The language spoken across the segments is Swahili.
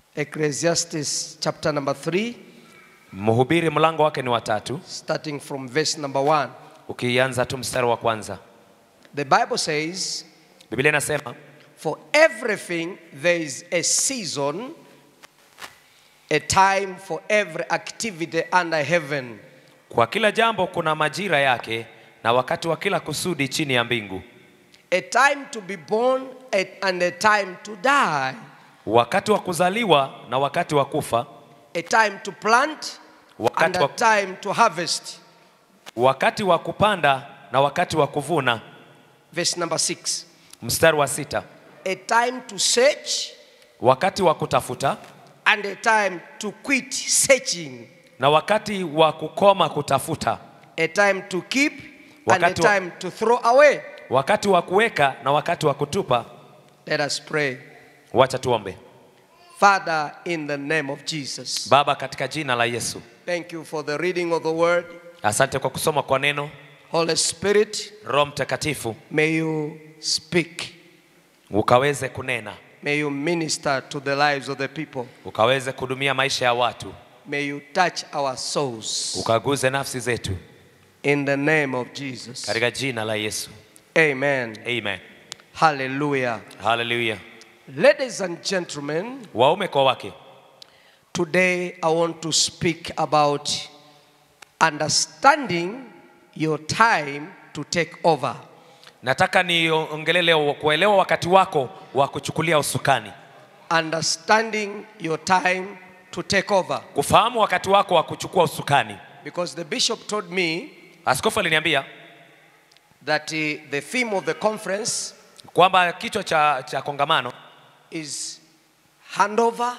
Ecclesiastes chapter number 3, Mhubiri mlango wake ni watatu, starting from verse number 1. ukianza tu mstari wa kwanza. The Bible says, Biblia inasema For everything there is a season, a time for every activity under heaven. kwa kila jambo kuna majira yake na wakati wa kila kusudi chini ya mbingu, A time to be born a- and a time to die. wakati wa kuzaliwa na wakati wa kufa, A time to plant and wakati a wa, time to harvest. wakati wa kupanda na wakati wa kuvuna. Verse number 6. Mstari wa sita, A time to search wakati wa kutafuta and a time to quit searching. na wakati wa kukoma kutafuta, A time to keep and a Wakati wa- time to throw away. wakati wa kuweka na wakati wa kutupa. Let us pray. Wacha tuombe. Father, in the name of Jesus, Baba, katika jina la Yesu, thank you for the reading of the word. asante kwa kusoma kwa neno. Holy Spirit, Roho Mtakatifu may you speak. ukaweze kunena, May you minister to the lives of the people. ukaweze kuhudumia maisha ya watu, May you touch our souls. ukaguze nafsi zetu In the name of Jesus. katika jina la Yesu. Amen. Amen. Hallelujah. Haleluya. Ladies and gentlemen, Waume kwa wake, today I want to speak about understanding your time to take over. nataka niongelee leo kuelewa wakati wako wa kuchukulia usukani, Understanding your time to take over. kufahamu wakati wako wa kuchukua usukani. Because the bishop told me Askofu aliniambia that uh, the theme of the conference kwamba kichwa cha, cha kongamano is handover,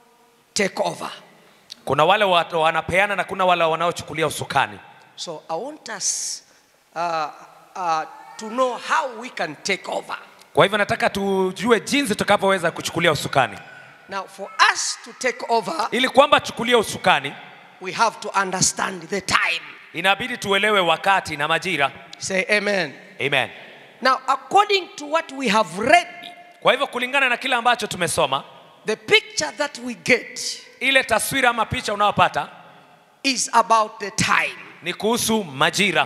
take over. kuna wale watu wanapeana na kuna wale wanaochukulia usukani. So I want us uh, uh, to know how we can take over. Kwa hivyo nataka tujue jinsi tutakavyoweza kuchukulia usukani. Now, for us to take over, Ili kwamba chukulia usukani, we have to understand the time. inabidi tuelewe wakati na majira. Say amen. Amen. Now, according to what we have read, Kwa hivyo kulingana na kile ambacho tumesoma, the picture that we get ile taswira ama picha unayopata is about the time. ni kuhusu majira.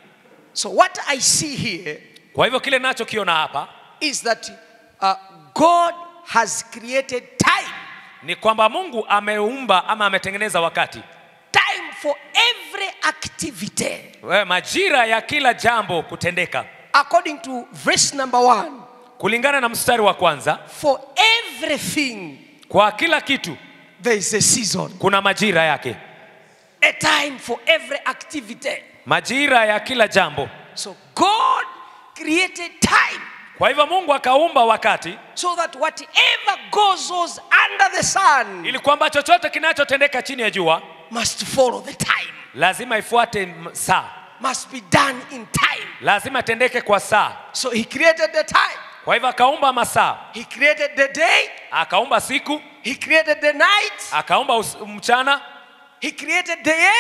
So, what I see here Kwa hivyo kile nachokiona hapa is that uh, God has created time, ni kwamba Mungu ameumba ama ametengeneza wakati, time for every activity. Wewe, majira ya kila jambo kutendeka, According to verse number one, kulingana na mstari wa kwanza. for everything Kwa kila kitu there is a season, kuna majira yake, a time for every activity. majira ya kila jambo. So, God created time Kwa hivyo Mungu akaumba wakati so that whatever goes on under the sun ili kwamba chochote kinachotendeka chini ya jua must follow the time, lazima ifuate m- saa, must be done in time. lazima itendeke kwa saa. So he created the time, Kwa hivyo akaumba masaa, he created the day, akaumba siku, he created the night, akaumba us- mchana, he created the year,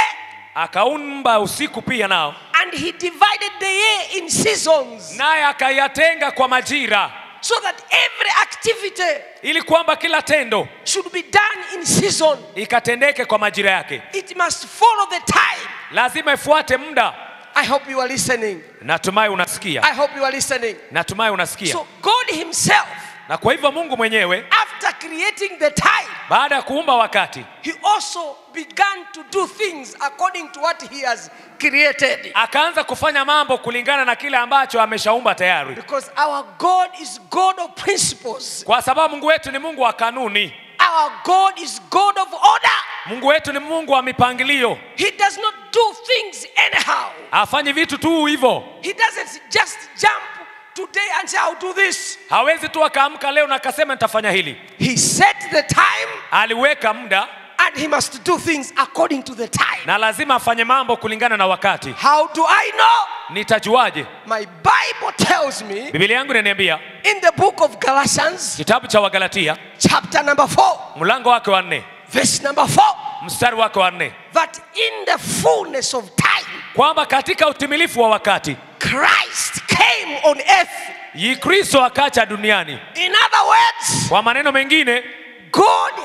akaumba usiku pia nao, and he divided the year in seasons naye akayatenga kwa majira, so that every activity ili kwamba kila tendo should be done in season. ikatendeke kwa majira yake. It must follow the time. Lazima ifuate muda. I hope you are listening. Natumai unasikia, I hope you are listening. natumai unasikia. So God himself, Na kwa hivyo Mungu mwenyewe after creating the time, baada ya kuumba wakati he also began to do things according to what he has created. akaanza kufanya mambo kulingana na kile ambacho ameshaumba tayari, Because our God is God of principles. kwa sababu Mungu wetu ni Mungu wa kanuni. Our God is God of order. Mungu wetu ni Mungu wa mipangilio, He does not do things anyhow. hafanyi vitu tu hivyo. He doesn't just jump today and say, I'll do this. Hawezi tu akaamka leo na akasema nitafanya hili. He set the time Aliweka muda and he must do things according to the time. na lazima afanye mambo kulingana na wakati. How do I know? Nitajuaje? My Bible tells me Biblia yangu inaniambia in the book of Galatians, kitabu cha Wagalatia chapter number 4, mlango wake wa nne verse number 4, mstari wake wa nne that in the fullness of time, kwamba katika utimilifu wa wakati Christ came on earth. yi Kristo akacha duniani. In other words, Kwa maneno mengine, God had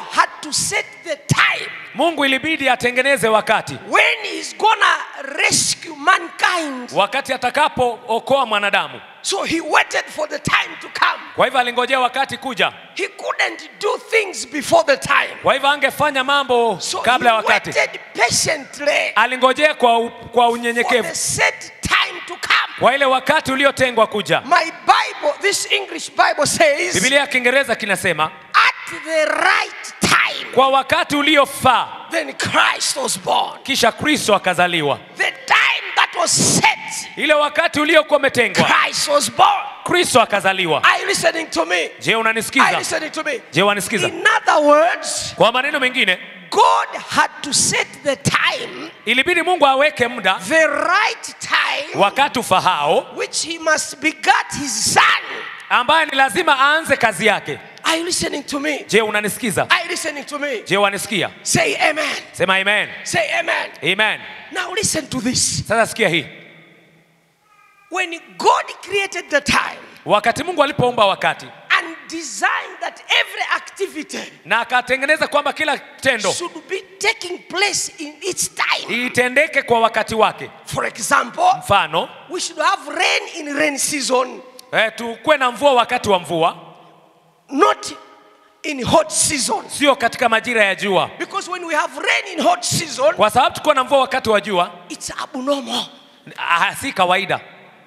to set the time mungu ilibidi atengeneze wakati when he's gonna rescue mankind. wakati atakapookoa mwanadamu So he waited for the time to come. kwa hivyo alingojea wakati kuja He couldn't do things before the time. kwa hivyo angefanya mambo So he kabla ya wakati waited patiently alingojea kwa, u- kwa for unyenyekevu the set time to come. kwa ile wakati uliotengwa kuja My Bible, this English Bible says, bibilia ya kiingereza kinasema at the right time, kwa wakati uliofaa then Christ was born. kisha kristo akazaliwa The time that was set, ile wakati uliokuwa umetengwa Christ was born. kristo akazaliwa Are you listening to me? je Are you unanisikiza listening to me? je wanisikiza In other words, kwa maneno mengine God had to set the time, ilibidi mungu aweke muda the right time, wakati ufahao which he must begat his son. ambaye ni lazima aanze kazi yake Are you listening to me? je unanisikiza Are you listening to me? je wanisikia Say amen. sema amen Say amen. amen Now listen to this. sasa sikia hii When God created the time wakati mungu alipoumba wakati and designed that every activity na akatengeneza kwamba kila tendo should be taking place in its time. itendeke kwa wakati wake For example, mfano we should have rain in rain season, eh, tukuwe na mvua wakati wa mvua not in hot season. sio katika majira ya jua Because when we have rain in hot season, kwa sababu tukuwa na mvua wakati wa jua it's abnormal. ah, si kawaida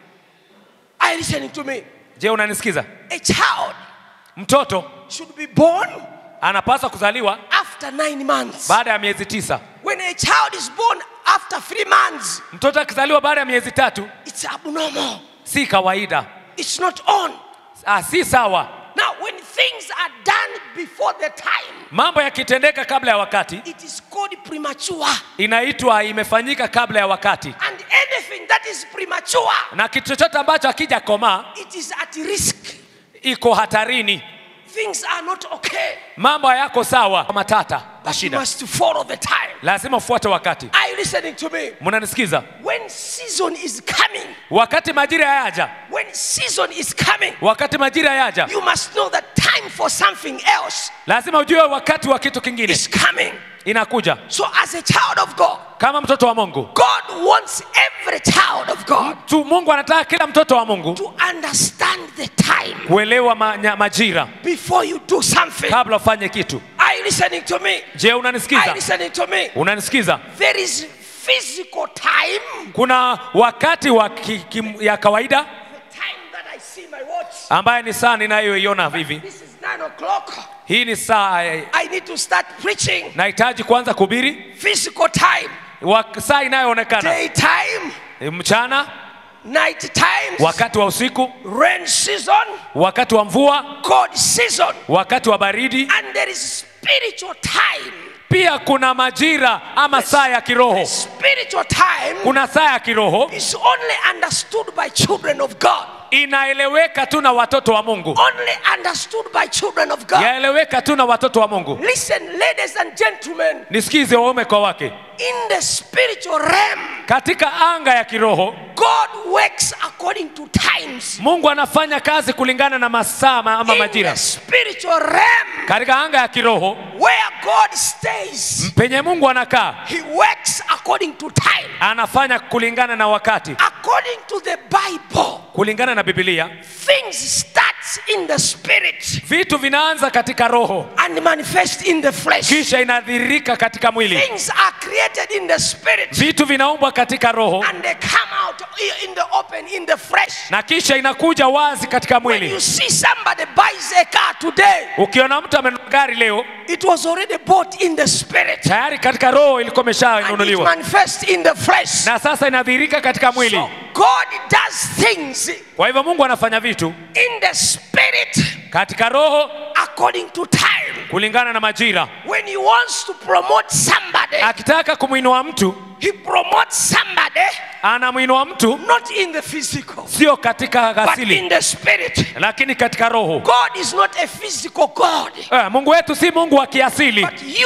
Are you listening to me? je unanisikiza A child mtoto should be born anapaswa kuzaliwa after nine months. baada ya miezi tisa When a child is born after three months, mtoto akizaliwa baada ya miezi tatu it's abnormal. si kawaida It's not on. ah, si sawa Now, when things are done before the time, mambo yakitendeka kabla ya wakati it is called premature. inaitwa imefanyika kabla ya wakati And anything that is premature, na kitu chochote ambacho akija komaa it is at risk. iko hatarini Things are not okay. mambo hayako sawa matata na But you shida must follow the time. lazima ufuate wakati Are you listening to me? mnanisikiza When season is coming, wakati majira yaja when season is coming, wakati majira yaja you must know that time for something else lazima ujue wakati wa kitu kingine is coming. inakuja So, as a child of God, kama mtoto wa mungu God wants every child of God tu mungu anataka kila mtoto wa mungu to understand the time kuelewa ma, nya- majira before you do something. kabla ufanye kitu Are you listening to me? je Are you unanisikiza listening to me? unanisikiza There is physical time, kuna wakati wa ki, ki, ya kawaida the time that I see my watch. ambaye ni saa ninayoiona hivi This is nine o'clock. hii ni saa eh, I need to start preaching. nahitaji kuanza kubiri Physical time, wa, saa inayoonekana daytime, eh, mchana night times, wakati wa usiku rain season, wakati wa mvua cold season, wakati wa baridi and there is spiritual time. pia kuna majira ama saa ya kiroho Spiritual time kuna saa ya kiroho is only understood by children of God. inaeleweka tu na watoto wa mungu Only understood by children of God. yaeleweka tu na watoto wa mungu Listen, ladies and gentlemen, nisikize waume kwa wake in the spiritual realm, katika anga ya kiroho God works according to times. mungu anafanya kazi kulingana na masaa ma- ama In majira the spiritual realm, katika anga ya kiroho where God stays, penye mungu anakaa He works according to time. anafanya kulingana na wakati According to the Bible, kulingana na bibilia things starts in the spirit vitu vinaanza katika roho and manifest in the flesh. kisha inadhirika katika mwili Things are created in the spirit vitu vinaumbwa katika roho and they come out in the open in the flesh. na kisha inakuja wazi katika When mwili you see somebody buys a car today, ukiona mtu amenunua gari leo it was already bought in the spirit tayari katika roho ilikuwa and it imeshanunuliwa manifests in the flesh. na sasa inadhirika katika mwili So God does things kwa hivyo mungu anafanya vitu in the spirit katika roho according to time. kulingana na majira When He wants to promote somebody, akitaka kumwinua mtu He promotes somebody anamwinua mtu not in the physical, sio katika but in asili the spirit. lakini katika roho God is not a physical God, eh, mungu wetu si mungu wa kiasili but you are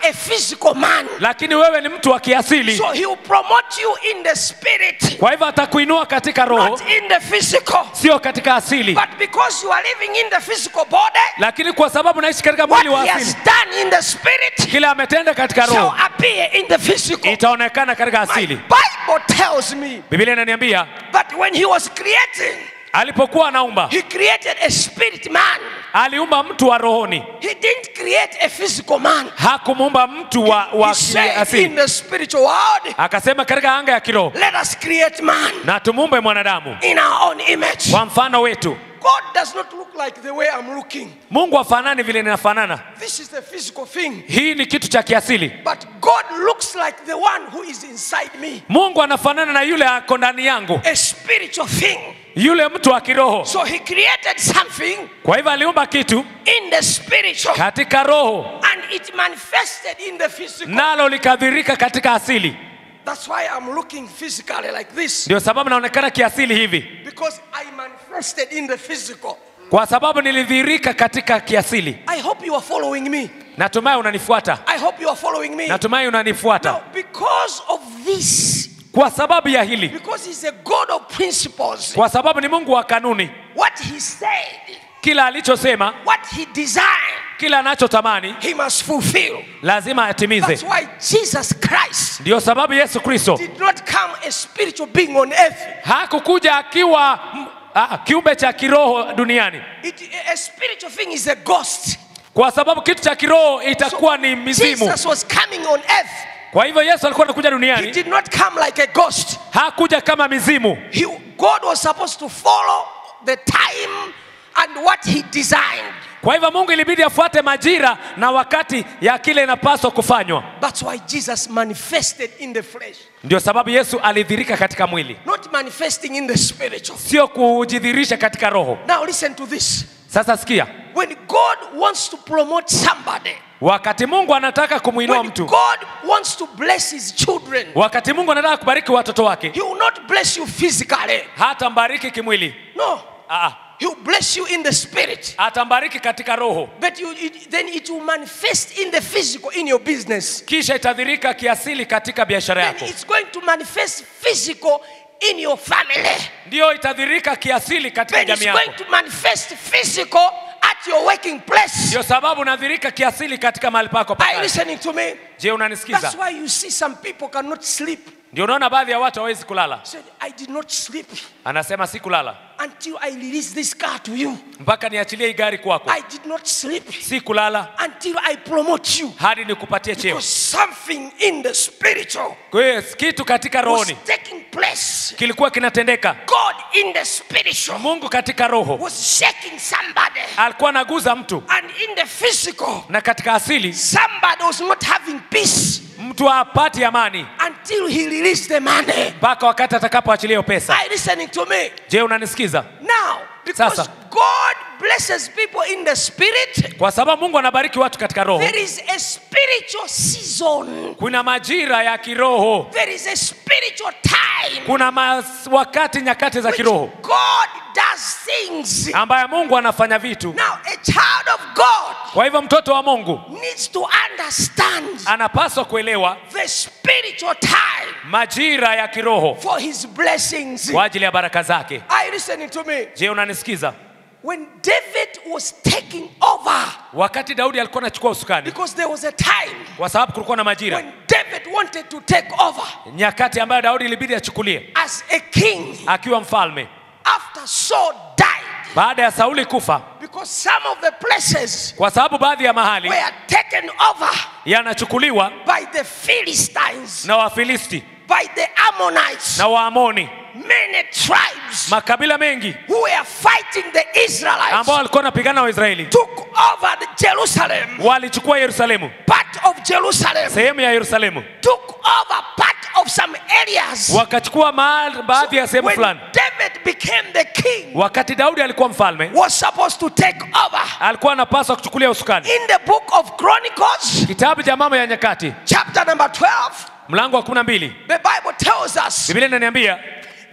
a physical man. lakini wewe ni mtu wa kiasili So he will promote you in the spirit, kwa hivyo atakuinua katika roho not in the physical. sio katika asili But because you are living in the physical body, lakini kwa sababu naishi katika what mwili wa he has asili done in the spirit kile ametenda katika shall roho appear in the physical. itaonekana katika My asili Bible tells me biblia inaniambia that when he was creating, alipokuwa anaumba he created a spirit man. aliumba mtu wa rohoni He didn't create a physical man. hakumuumba mtu wa, wa He said in asili the spiritual world, akasema katika anga ya kiroho let us create man na tumuumbe mwanadamu in our own image. kwa mfano wetu God does not look like the way I'm looking. mungu afanani vile ninafanana This is the physical thing. hii ni kitu cha kiasili But God looks like the one who is inside me, mungu anafanana na yule ako ndani yangu a spiritual thing. yule mtu wa kiroho So he created something kwa hivyo aliumba kitu in the spiritual katika roho and it manifested in the physical. nalo likadhirika katika asili That's why I'm looking physically like this ndio sababu naonekana kiasili hivi because I manifested in the physical. kwa sababu nilidhirika katika kiasili I hope you are following me. natumai unanifuata I hope you are following me. natumai unanifuata Now, because of this, kwa sababu ya hili because He's a God of principles, kwa sababu ni mungu wa kanuni what He said, kila alichosema what He designed, kila anachotamani He must fulfill. lazima atimize That's why Jesus Christ ndio sababu yesu kristo did not come a spiritual being on earth. hakukuja akiwa mm, ah, kiumbe cha kiroho duniani It, a spiritual thing is a ghost. kwa sababu kitu cha kiroho itakuwa ni mizimu Jesus was coming on earth. kwa hivyo yesu alikuwa anakuja He duniani did not come like a ghost. hakuja kama mizimu He, God was supposed to follow the time and what He designed. kwa hivyo mungu ilibidi afuate majira na wakati ya kile inapaswa kufanywa That's why Jesus manifested in the flesh, ndio sababu yesu alidhirika katika mwili not manifesting in the spiritual. sio kujidhirisha katika roho Now, listen to this. sasa sikia When God wants to promote somebody, wakati mungu anataka kumwinua when mtu God wants to bless His children, wakati mungu anataka kubariki watoto wake He will not bless you physically. hata mbariki kimwili No, Aa, He will bless you in the spirit. atambariki katika roho But you, it, then it will manifest in the physical in your business. kisha itadhirika kiasili katika biashara Then yako it's going to manifest physical in your family. ndiyo itadhirika kiasili katika Then it's jamii going yako to manifest physical at your working place. ndio sababu unadhirika kiasili katika mahali pako pa Are you kazi. listening to me? je unanisikiza That's why you see some people cannot sleep. ndio unaona baadhi ya watu hawezi kulala Said, I did not sleep anasema si kulala until I release this car to you. mpaka niachilie hii gari kwako I did not sleep si kulala until I promote you. hadi nikupatie cheo Because something in the spiritual kwa hiyo kitu katika was rohoni taking place. kilikuwa kinatendeka God in the spiritual mungu katika roho was shaking somebody. alikuwa anaguza mtu And in the physical, na katika asili somebody was not having peace mtu hapati amani until he released the money. mpaka wakati atakapoachilia hiyo pesa Are you listening to me? je unanisikiza Now, because Sasa. God blesses people in the spirit, kwa sababu mungu anabariki watu katika roho there is a spiritual season. kuna majira ya kiroho There is a spiritual time kuna mas, wakati nyakati za which kiroho God does things. ambaye mungu anafanya vitu Now, a child of God kwa hivyo mtoto wa mungu needs to understand anapaswa kuelewa the spiritual time majira ya kiroho for his blessings. kwa ajili ya baraka zake Are you listening to me? je unanisikiza When David was taking over, wakati daudi alikuwa anachukua usukani because there was a time kwa sababu kulikuwa na majira when David wanted to take over nyakati ambayo daudi ilibidi achukulie as a king akiwa mfalme after Saul died. baada ya sauli kufa Because some of the places kwa sababu baadhi ya mahali were taken over yanachukuliwa by the Philistines, na wafilisti by the Ammonites, na waamoni many tribes makabila mengi who were fighting the Israelites ambao walikuwa wanapigana na waisraeli took over the Jerusalem, walichukua yerusalemu part of Jerusalem, sehemu ya yerusalemu took over part of some areas. wakachukua mahali baadhi ya sehemu when fulani David became the king, wakati daudi alikuwa mfalme was supposed to take over. alikuwa anapaswa kuchukulia usukani In the book of Chronicles, kitabu cha mambo ya nyakati chapter number 12, mlango wa kumi na mbili the Bible tells us biblia inaniambia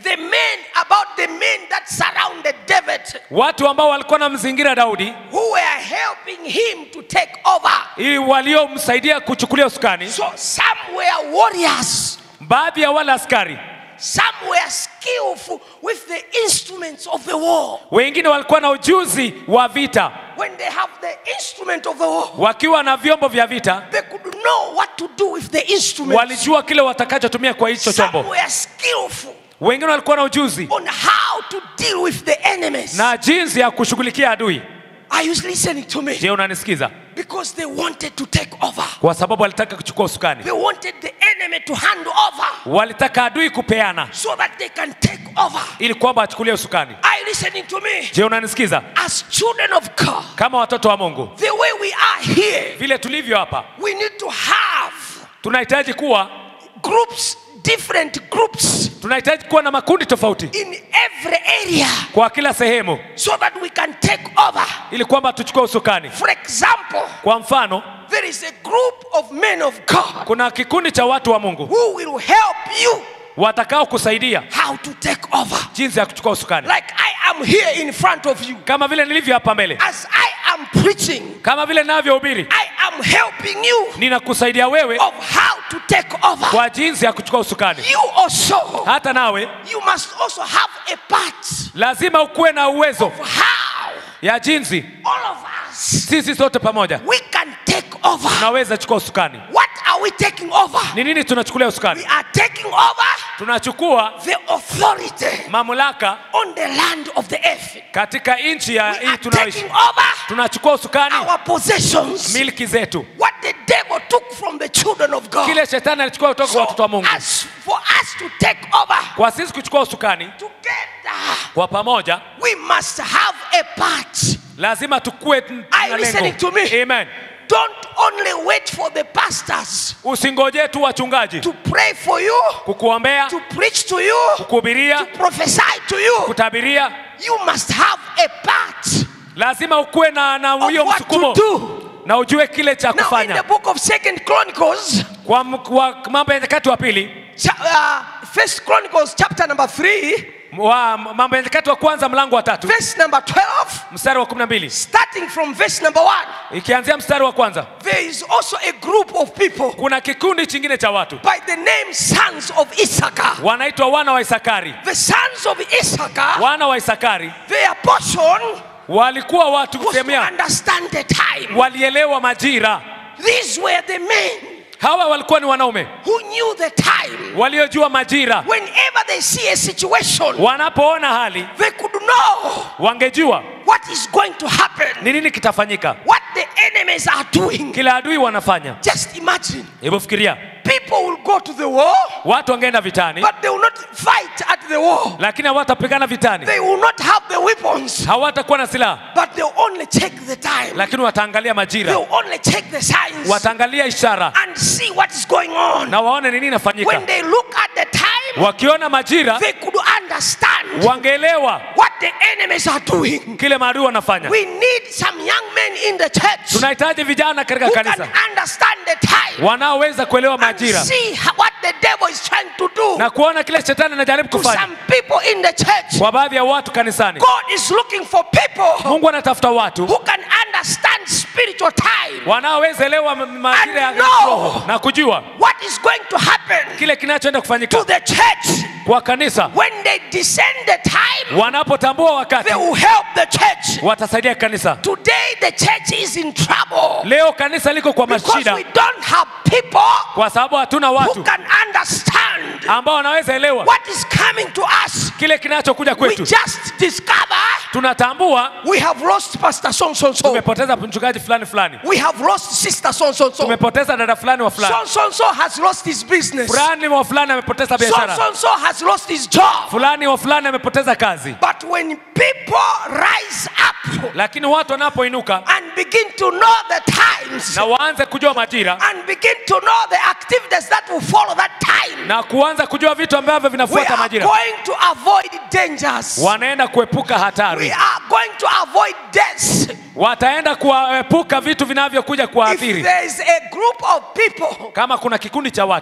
the men about the men that surrounded David watu ambao walikuwa na mzingira Daudi who were helping him to take over. ili waliomsaidia kuchukulia usukani. So some were warriors, Baadhi ya wale askari some were skillful with the instruments of the war. wengine walikuwa na ujuzi wa vita, When they have the instrument of the war, wakiwa na vyombo vya vita they could know what to do with the instruments. walijua kile watakachotumia kwa hicho Some chombo. were skillful Wengine walikuwa na ujuzi on how to deal with the enemies. na jinsi ya kushughulikia adui. Are you listening to me? Je, unanisikiza? Because they wanted to take over. Kwa sababu walitaka kuchukua usukani, They wanted the enemy to hand over walitaka adui kupeana so that they can take over. ili kwamba achukulie usukani. Are you listening to me? Je, unanisikiza? As children of God, Kama watoto wa Mungu, the way we are here, vile tulivyo hapa, we need to have tunahitaji kuwa groups, different groups tunahitaji kuwa na makundi tofauti in every area kwa kila sehemu, so that we can take over. ili kwamba tuchukue usukani. For example, Kwa mfano, there is a group of men of God kuna kikundi cha watu wa Mungu who will help you watakao kusaidia how to take over. jinsi ya kuchukua usukani, Like I am here in front of you. kama vile nilivyo hapa mbele, As I am preaching, kama vile ninavyohubiri, I am helping you ninakusaidia wewe of how to take over. kwa jinsi ya kuchukua usukani. You also, Hata nawe you must also have a part lazima ukuwe na uwezo of how ya jinsi all of us sisi sote pamoja we can take over. tunaweza chukua usukani. What are we taking over? Ni nini tunachukulia We usukani? are taking over Tunachukua the authority mamlaka on the land of the earth. katika nchi ya We hii are tunayoishi. taking over Tunachukua usukani our possessions. milki zetu, What the devil took from the children of God. kile shetani alichukua kutoka kwa So watoto wa Mungu. as for us to take over Kwa sisi kuchukua usukani together, kwa pamoja, we must have a part. lazima tukue n- Are na you listening to lengo. me? Amen. Don't only wait for the pastors Usingojee tu wachungaji to pray for you, kukuombea, to preach to you, to kukuhubiria, prophesy to you. kutabiria. You must have a part Lazima ukuwe na na of huyo what to msukumo do. na ujue kile cha Now, in the kufanya. book of Second Chronicles, Kwa m- kwa Mambo ya Nyakati wa pili cha- uh, First Chronicles, chapter number three, wa Mambo ya Nyakati wa kwanza mlango wa tatu verse number twelve, mstari wa 12 starting from verse number one, ikianzia mstari wa kwanza, there is also a group of people kuna kikundi chingine cha watu by the name sons of Issachar. wanaitwa wana wa Isakari. The sons of Issachar, Wana wa Isakari their portion walikuwa watu was to kusemea, understand the time. walielewa majira. These were the men Hawa walikuwa ni wanaume who knew the time. waliojua majira. Whenever they see a situation, Wanapoona hali, they could know wangejua what is going to happen, ni nini kitafanyika, what the enemies are doing. kila adui wanafanya. Just imagine Hebu fikiria, people will go to the war, watu wangeenda vitani, but they will not fight at the war. lakini hawatapigana vitani, They will not have the weapons, hawatakuwa na silaha, but they'll only check the time. lakini wataangalia majira, They'll only check the signs wataangalia ishara and see what is going on. na waone ni nini inafanyika. When they look at the time, Wakiona majira, they could understand wangeelewa what the enemies are doing. kile maadui wanafanya. We need some young men in the church Tunahitaji vijana katika who can kanisa understand the time wanaoweza kuelewa and majira see how- what the devil is trying to do na kuona kile shetani anajaribu to kufanya some people in the church. kwa baadhi ya watu kanisani. God is looking for people Mungu anatafuta watu who can understand spiritual time, wanaoweza elewa ma- majira ya And know. roho na kujua what is going to happen kile kinachoenda to kufanyika the church kwa kanisa. when they descend the time. Wanapotambua wakati, They will help the church. watasaidia kanisa. Today the church is in trouble Leo kanisa liko kwa because mashida we don't have people kwa sababu hatuna who watu can understand ambao wanaweza elewa what is coming to us. kile kinachokuja We kwetu. just discover Tunatambua we have lost Pastor so so so. tumepoteza mchungaji fulani fulani, We have lost Sister so so so. tumepoteza dada fulani wa fulani, So so so has lost his business. So fulani wa fulani amepoteza biashara, so so has lost his job. fulani wa fulani amepoteza kazi. But when people rise up Lakini watu wanapoinuka and begin to know the times na waanze kujua majira and begin to know the activities that will follow that time, na kuanza kujua vitu ambavyo we vinafuata are majira, going to avoid dangers. wanaenda kuepuka We hatari, are going to avoid deaths. wataenda kuepuka vitu vinavyokuja If kuathiri. there is a group of people Kama kuna kikundi cha watu that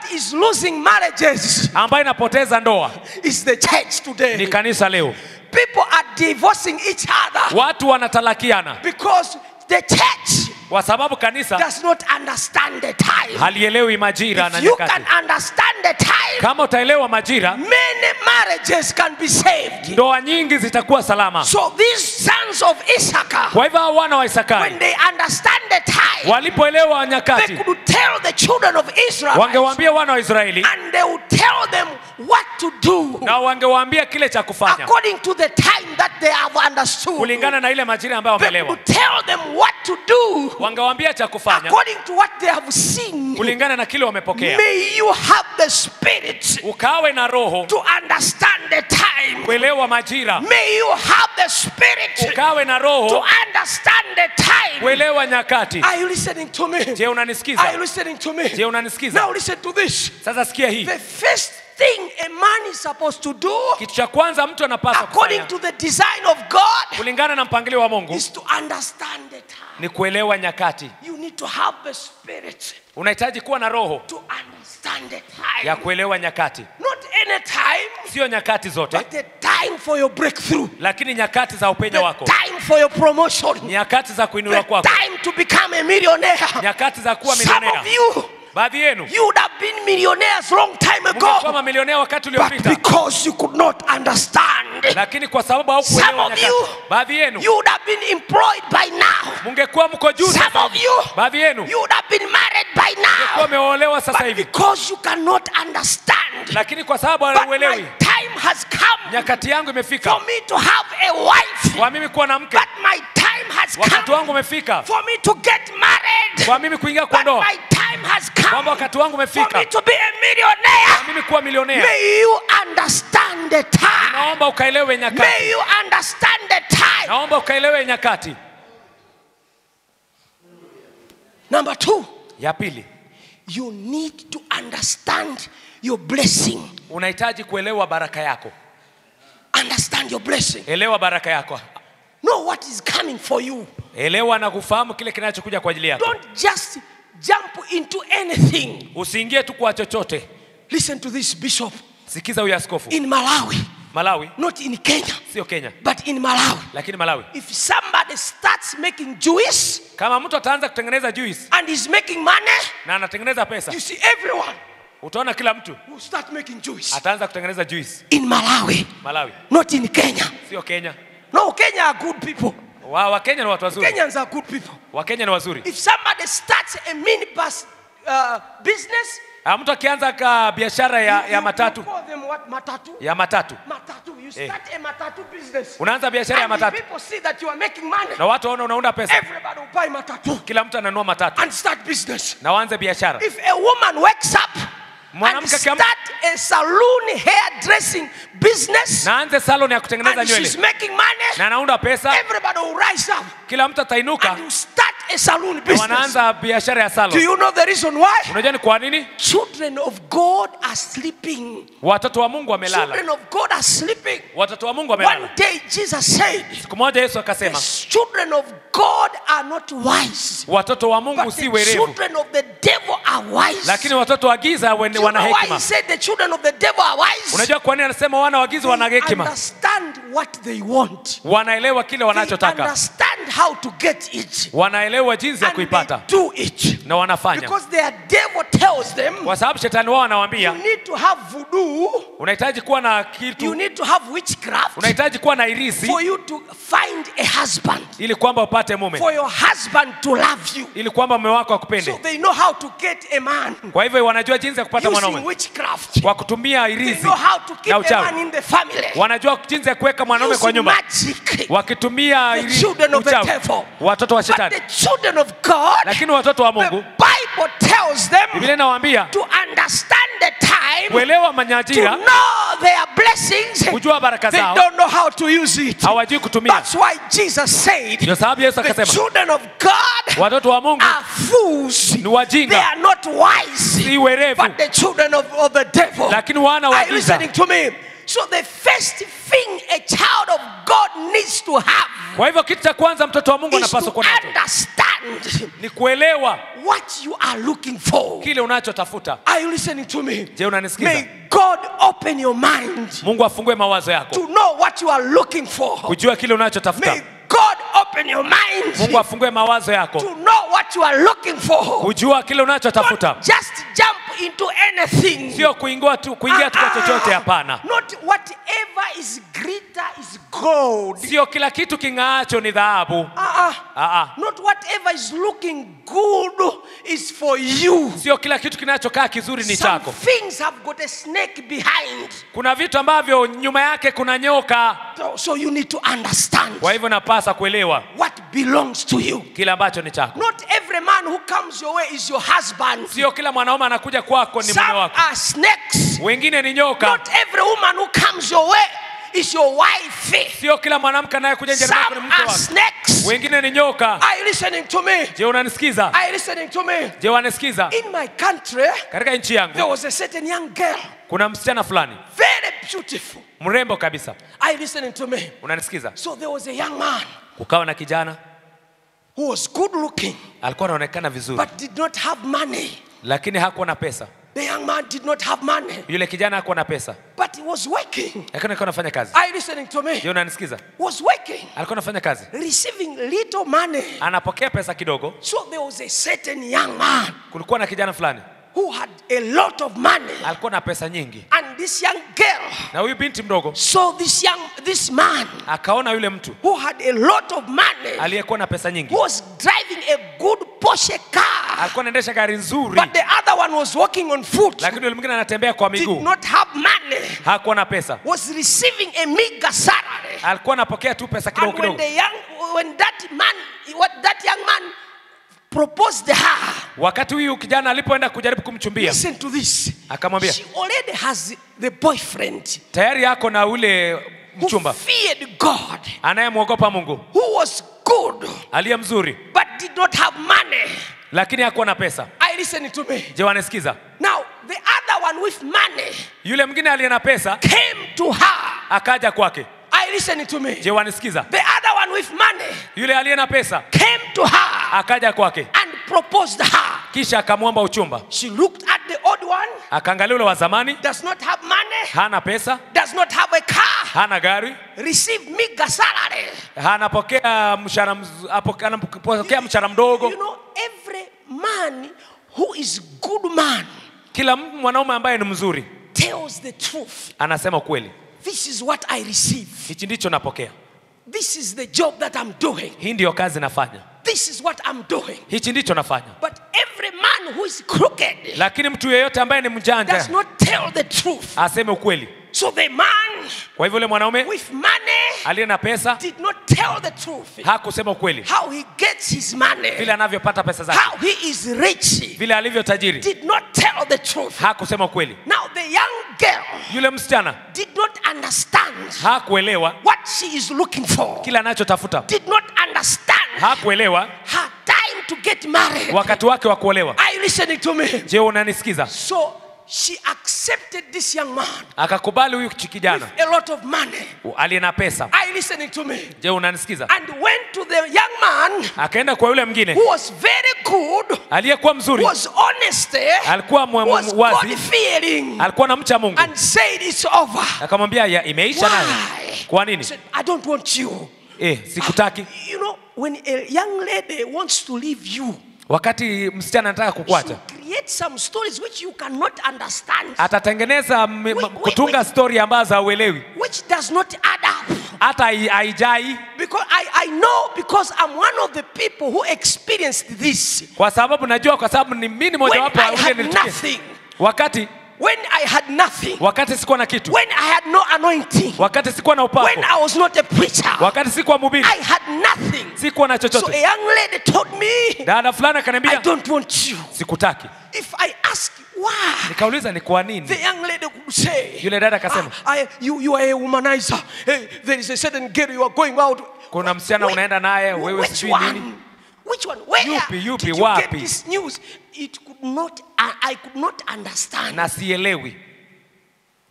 that is losing marriages ambayo inapoteza ndoa is the church ni today. kanisa leo People are divorcing each other watu wanatalakiana because the church kwa sababu kanisa does not understand the time. halielewi majira na If you nyakati can understand the time, kama utaelewa majira many marriages can be saved. ndoa nyingi zitakuwa salama So these sons of Issachar, kwa hivyo hao wana wa when isakari they understand the time, walipoelewa they nyakati could tell the children of Israel wangewaambia wana wa israeli and they would tell them what to do na wangewaambia kile cha kufanya according to the time that they have understood. kulingana na ile majira ambayo They wameelewa would tell them what to do wangewaambia cha kufanya according to what they have seen. kulingana na kile wamepokea May you have the spirit ukawe na roho to understand the time. kuelewa majira May you have the spirit ukawe na to roho understand the time. kuelewa nyakati Are you listening to me? je Are you unanisikiza listening to me? je unanisikiza Now listen to this. sasa sikia hii The first thing a man is supposed to do, kitu cha kwanza mtu anapaswa according kufanya to the design of God, kulingana na mpangilio wa mungu is to understand the time. ni kuelewa nyakati You need to have the spirit unahitaji kuwa na roho to understand the ya time. kuelewa nyakati Not any time, sio nyakati zote but the time for your breakthrough, lakini nyakati za upenyo the wako time for your promotion, nyakati za the kuinuliwa kwako time to become a millionaire. nyakati za kuwa Some milionea of you, baadhi yenu you would have been millionaires long time mngekuwa ago, mamilionea wakati but uliopita because you could not understand, lakini kwa sababu Some haukuelewa of nyakati you- baadhi yenu you would have been employed by now. mngekuwa mko juu Some sasa of hivi. you, baadhi yenu you would have been married by mngekuwa now. umeolewa sasa But hivi because you cannot understand, lakini kwa sababu but my hauelewi time has come nyakati yangu imefika for me to have a wife. kwa mimi kuwa na mke But my time has wakati come wangu umefika for me to get married. kwa mimi kuingia kwa But ndoa my time has kwamba come wakati wangu for umefika me to be a kwa millionaire. mimi kuwa milionea May you understand the time. naomba ukaelewe nyakati May you understand the time. naomba ukaelewe nyakati Number two, ya pili you need to understand your blessing. unahitaji kuelewa baraka yako Understand your blessing. elewa baraka yako Know what is coming for you. elewa na kufahamu kile kinachokuja kwa ajili yako Don't just jump into anything. usiingie tu kwa chochote Listen to this, Bishop. sikiza huyu askofu In Malawi, malawi not in Kenya, sio kenya but in Malawi, lakini malawi if somebody starts making juice kama mtu ataanza kutengeneza juice and is making money, na anatengeneza pesa you see everyone utaona kila mtu will start making juice. ataanza kutengeneza juice In Malawi, malawi not in Kenya. sio kenya No, Kenya are good people. wa wakenya ni watu wazuri Kenyans are good people. wakenya ni wazuri If somebody starts a minibus uh, business, Ah, mtu akianza ka biashara ya, you- ya you matatu call them what? Matatu? ya matatu Matatu. You start a matatu business. unaanza biashara ya And if matatu people see that you are making money, na watu waona unaunda pesa everybody will buy matatu kila mtu ananua matatu and start business. na waanze biashara If a woman wakes up and Mwanamke akiamka- start a saloon hairdressing business na anze salon ya kutengeneza and she's nywele making money, na anaunda pesa everybody will rise up kila mtu and atainuka you start a saloon na business. wanaanza biashara ya Do salon you know the reason why? unajua ni kwa nini Children of God are sleeping. watoto wa mungu wamelala Children of God are sleeping. watoto wa mungu One wamelala day Jesus said, siku moja yesu akasema Children of God are not wise, watoto wa mungu but si the werevu children of the devil are wise. lakini watoto wa giza wen- Do you wana know why he hekima said the children of the devil are wise? unajua kwa nini anasema wana wa giza wana They hekima understand what they want. wanaelewa kile They wanachotaka understand how to get it. wanaelewa jinsi ya And they kuipata do it. na wanafanya Because their devil tells them kwa sababu shetani wao you anawaambia need to have voodoo, unahitaji kuwa na you kitu need to have witchcraft unahitaji kuwa na irisi for you to find a husband, ili kwamba upate mume for your husband to love you. ili kwamba mume wako So akupende they know how to get a man kwa hivyo wanajua jinsi ya kupata using mwanaume witchcraft. kwa kutumia They irisi know how to keep na a uchawi man in the family wanajua jinsi ya kuweka mwanaume kwa using nyumba magic. wakitumia The iri- children of the uchawi devil. watoto wa But shetani the children of God, lakini watoto wa the mungu Bible tells them biblia inawaambia to understand the time, kuelewa to manyajira know their blessings. kujua baraka They zao don't know how to use it. hawajui kutumia That's why Jesus said, ndio sababu yesu the akasema children of God watoto wa mungu are fools. ni They wajinga are not wise, si werevu but the children of, of the devil. lakini wana wa Are you giza listening to me? So the first thing a child of God needs to have kwa hivyo kitu cha kwanza mtoto wa mungu is to anapaswa kuwa nacho understand understand ni kuelewa what you are looking for. kile unachotafuta Are you listening to me? je unanisikiza May God open your mind mungu afungue mawazo yako to know what you are looking for. kujua kile unachotafuta May God open your mind mungu afungue mawazo yako to know what you are looking for. kujua kile unachotafuta Not just jump into anything. sio kuingia tu kuingia tu kwa chochote hapana Not whatever is greater is gold. sio kila kitu king'aacho ni dhahabu Uh-uh. Ah, ah. Not whatever is looking good is for you. sio kila kitu kinachokaa kizuri ni Some chako things have got a snake behind. kuna vitu ambavyo nyuma yake kuna nyoka So, so you need to understand kwa hivyo napasa kuelewa what belongs to you. kile ambacho ni chako Not every man who comes your way is your husband. sio kila mwanaume anakuja kwako ni Some mume wako are snakes. wengine ni nyoka Not every woman who comes your way is your wife. sio kila mwanamke anayekuja njani mwako ni Some mke are wako snakes. wengine ni nyoka Are you listening to me? je unanisikiza Are you listening to me? je wanisikiza In my country, katika nchi there yangu was a certain young girl, kuna msichana fulani very beautiful. mrembo kabisa Are you listening to me? unanisikiza So there was a young man kukawa na kijana who was good looking alikuwa anaonekana vizuri but did not have money. lakini hakuwa na pesa The young man did not have money, yule kijana hakuwa na pesa but he was working. lakini alikuwa anafanya kazi Are you listening to me? je unanisikiza Was working, alikuwa anafanya kazi receiving little money. anapokea pesa kidogo So there was a certain young man kulikuwa na kijana fulani who had a lot of money, alikuwa na pesa nyingi and this young girl na huyu binti mdogo saw this young this man akaona yule mtu who had a lot of money, aliyekuwa na pesa nyingi who was driving a good Porsche car, alikuwa anaendesha gari nzuri but the other one was walking on foot, lakini yule mwingine anatembea kwa did miguu not have money, hakuwa na pesa was receiving a meager salary. alikuwa anapokea tu pesa kidogo And when kidogo the young, when that man, what that young man proposed her, wakati huyu kijana alipoenda kujaribu kumchumbia listen to this. akamwambia She already has the boyfriend tayari yako na ule who mchumba feared God, anayemwogopa mungu who was good, aliye mzuri but did not have money. lakini hakuwa na pesa Are you listening to me? je wanasikiza Now, the other one with money yule mwingine aliye na pesa came to her. akaja kwake Are you listening to me? je wanisikiza The other one with money yule aliye na pesa came to her akaja kwake and proposed her. kisha akamwomba uchumba She looked at the old one, akaangalia ule wa zamani does not have money, hana pesa does not have a car, hana gari receive meager salary. anapokea mshahara mz- apo- anapokea mshahara mdogo You know, every man who is good man kila m- mwanaume ambaye ni mzuri tells the truth. anasema ukweli This is what I receive. hichi ndicho napokea This is the job that I'm doing. hii ndiyo kazi nafanya This is what I'm doing. hichi ndicho nafanya But every man who is crooked lakini mtu yeyote ambaye ni does mjanja not tell the truth. aseme ukweli So the man kwa hivyo yule mwanaume with money aliye na pesa did not tell the truth. hakusema ukweli How he gets his money, vile anavyopata pesa zake how he is rich, vile alivyo tajiri did not tell the truth. hakusema ukweli Now the young girl yule msichana did not understand hakuelewa what she is looking for. kile anachotafuta Did not understand hakuelewa her time to get married. wakati wake wa kuolewa Are you listening to me? je unanisikiza So she accepted this young man akakubali huyu chi- kijana with a lot of money. aliye na pesa Are you listening to me? je unanisikiza And went to the young man akaenda kwa yule mwingine who was very good, aliyekuwa mzuri was honest, eh, alikuwa mwe- was mwe- wazi God fearing, alikuwa na mcha mungu and said it's over. akamwambia ya imeisha nayo Why? kwa He nini said, I don't want you. eh, sikutaki You know, when a young lady wants to leave you, wakati msichana anataka she kukuacha create some stories which you cannot understand, atatengeneza m- Wait, m- wait, kutunga wait. stori ambazo hauelewi which does not add up. hata hai- haijai Because I, I know because I'm one of the people who experienced this. kwa sababu najua kwa sababu ni mimi When mojawapo I wa ule had nilitukia nothing, wakati when I had nothing, wakati sikuwa na kitu when I had no anointing, wakati sikuwa na upako when I was not a preacher, wakati sikuwa mhubiri I had nothing. sikuwa na So a chochote young lady told me, dada fulani I akaniambia don't want you. sikutaki If I ask why, nikauliza ni kwa the nini young lady could say, yule dada akasema "Ah, I, you, you are a womanizer. Hey, there is a certain girl you are going out. kuna msichana Wait, unaenda naye wewe Which sijui one? nini Which one? Where Yupi, yupi, did you wapi? get this news? It could not. I, I could not understand. na sielewi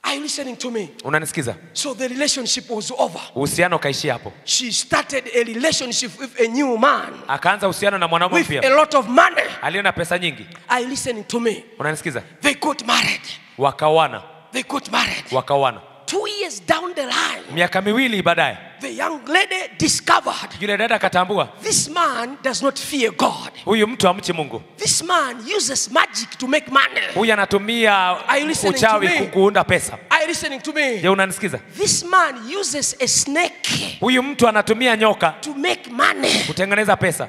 Are you listening to me? unanisikiza So the relationship was over. uhusiano ukaishia hapo She started a relationship with a new man akaanza uhusiano na mwanaume with a mpya lot of money. aliye na pesa nyingi Are you listening to me? unanisikiza They got married. wakaoana They got married. wakaoana Two years down the line, miaka miwili baadaye the young lady discovered yule dada akatambua this man does not fear God. huyu mtu amchi mungu This man uses magic to make money. huyu anatumia Are you listening uchawi to me? ku- kuunda pesa Are you listening to me? je unanisikiza This man uses a snake huyu mtu anatumia nyoka to make money. kutengeneza pesa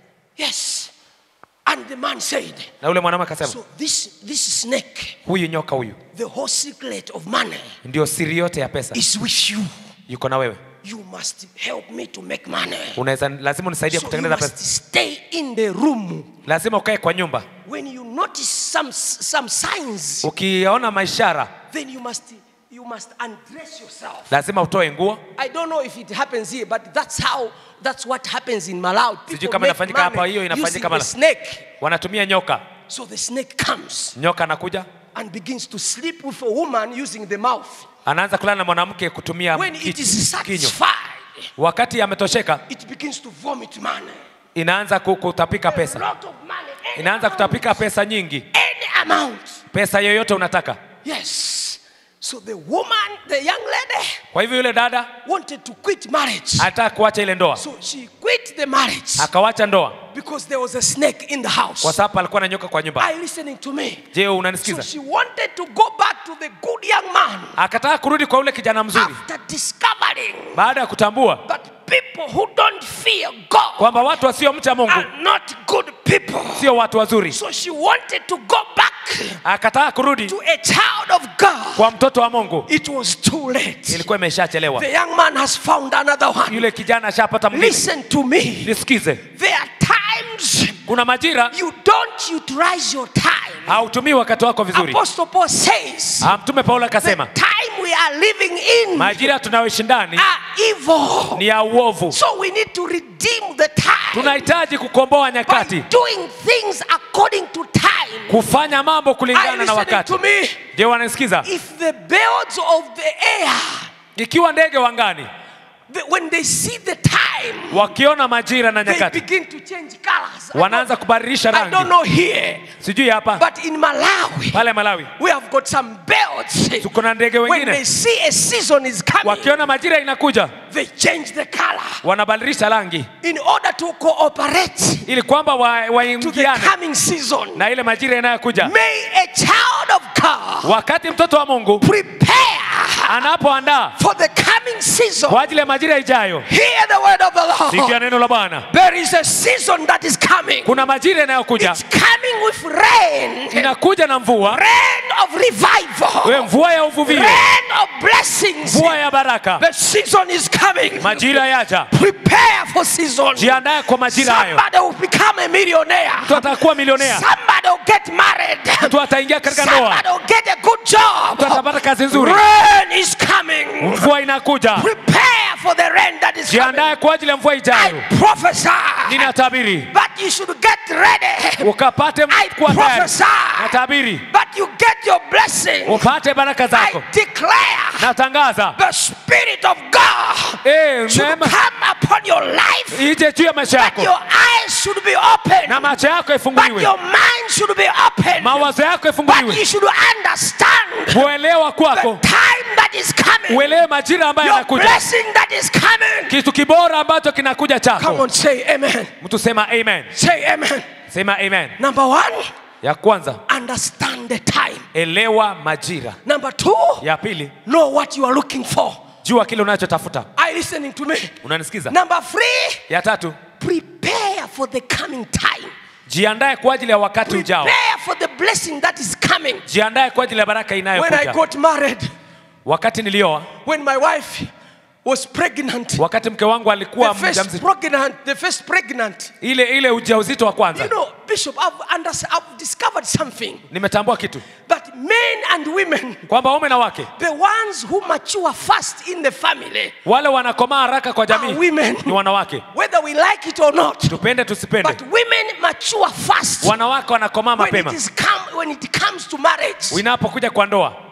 Yes. And the man said, na yule mwanaume akasema So this this snake, huyu nyoka huyu the whole secret of money ndio siri yote ya pesa is with you. yuko na wewe You must help me to make money. unaweza lazima unisaidie So you kutengeneza must pesa stay in the room. lazima ukae kwa nyumba When you notice some some signs, ukiona maishara then you must you must undress yourself. lazima utoe nguo I don't know if it happens here, but that's how that's what happens in Malawi. Sijui People kama make inafanyika hapa, money hiyo using inafanyika the Malawi. snake. wanatumia nyoka So the snake comes nyoka anakuja and begins to sleep with a woman using the mouth. anaanza kulala na mwanamke kutumia When ki- it is kinywa satisfied, wakati ametosheka it begins to vomit money. inaanza ku- kutapika A pesa lot of money. Any inaanza amount. kutapika pesa nyingi Any amount. pesa yoyote unataka Yes. So the woman, the young lady, kwa hivyo yule dada wanted to quit marriage. alitaka kuacha ile ndoa So she quit the marriage akawacha ndoa because there was a snake in the kwa house. sababu alikuwa na nyoka kwa nyumba Are you listening to me? je So unanisikiza she wanted to go back to the good young man akataka kurudi kwa yule kijana mzuri after discovering baada ya kutambua that people who don't fear God kwamba watu wasiomcha mungu are not good people. sio watu wazuri So she wanted to go back akataka kurudi to a child of God. kwa mtoto wa mungu It was too late. ilikuwa imeshachelewa The young man has found another one. yule kijana ashapata mwingine Listen to me. nisikize There are times kuna majira you don't utilize your time. hautumii wakati wako vizuri Apostle Paul says, Ah, mtume paulo the akasema time we are living in majira tunayoishi ndani are evil. ni ya uovu So we need to redeem the time tunahitaji kukomboa by nyakati doing things according to time. kufanya mambo Are you kulingana na listening wakati to me? je wanasikiza If the birds of the air, ikiwa ndege wangani the- when they see the time, wakiona majira na they nyakati begin to change colors. I wanaanza don't- kubadilisha I don't rangi know here, sijui hapa but in Malawi, pale malawi we have got some birds. tuko na ndege When they wengine see a season is coming, wakiona majira inakuja they change the color wanabadilisha rangi in order to cooperate ili kwamba wa- to the waingiane coming season. na ile majira inayokuja May a child of God wakati mtoto wa mungu prepare anapoandaa for the coming season. kwa ajili ya majira ijayo Hear the word of the sikia Lord. neno la bwana There is a season that is coming. kuna majira inayokuja It's coming with rain. inakuja na mvua Rain of revival. we mvua ya uvuvio Rain of blessings. mvua ya baraka The season is coming. majira yaja Prepare for season. jiandaye kwa majira hayo Somebody will become a millionaire. mtu atakuwa milionea Somebody will get married. mtu ataingia katika ndoa Somebody will get a good job. mtu atapata kazi nzuri Rain is coming. mvua inakuja Prepare for the rain that is coming. jiandaye kwa ajili ya mvua ijayo I prophesy ninatabiri that you should get ready. ukapate I kuwa tayari prophesy natabiri that you get your blessing. upate baraka zako I declare natangaza the Spirit of God eh, should neema come upon your life. ije juu ya maisha That yako your eyes should be open. na macho yako That ifunguliwe your mind should be open. mawazo yako But you ifunguliwe should understand kuelewa the kwako time that is coming. uelewe majira ambayo Your yanakuja blessing that is coming. kitu kibora ambacho kinakuja Come chako on, say amen. mtu sema amen Say amen. sema amen Number one, ya kwanza understand the time. elewa majira Number two, ya pili know what you are looking for. jua kile unachotafuta Are you listening to me? unanisikiza Number three, ya tatu prepare for the coming time. jiandae kwa ajili ya wakati ujao Prepare for the blessing that is coming. jiandae kwa ajili ya baraka When I inayokuja got married, wakati nilioa when my wife was pregnant, wakati mke wangu alikuwa the first mjamzito pregnant, the first pregnant. ile ile ujauzito wa You kwanza know, Bishop, I've, under, I've discovered something nimetambua kitu that men and women, kwamba waume na wake the ones who mature fast in the family, wale wanakomaa haraka kwa are jamii women. ni wanawake Whether we like it or not, tupende tusipende but women mature fast wanawake wanakomaa when it mapema is come when it comes to marriage. inapokuja kwa ndoa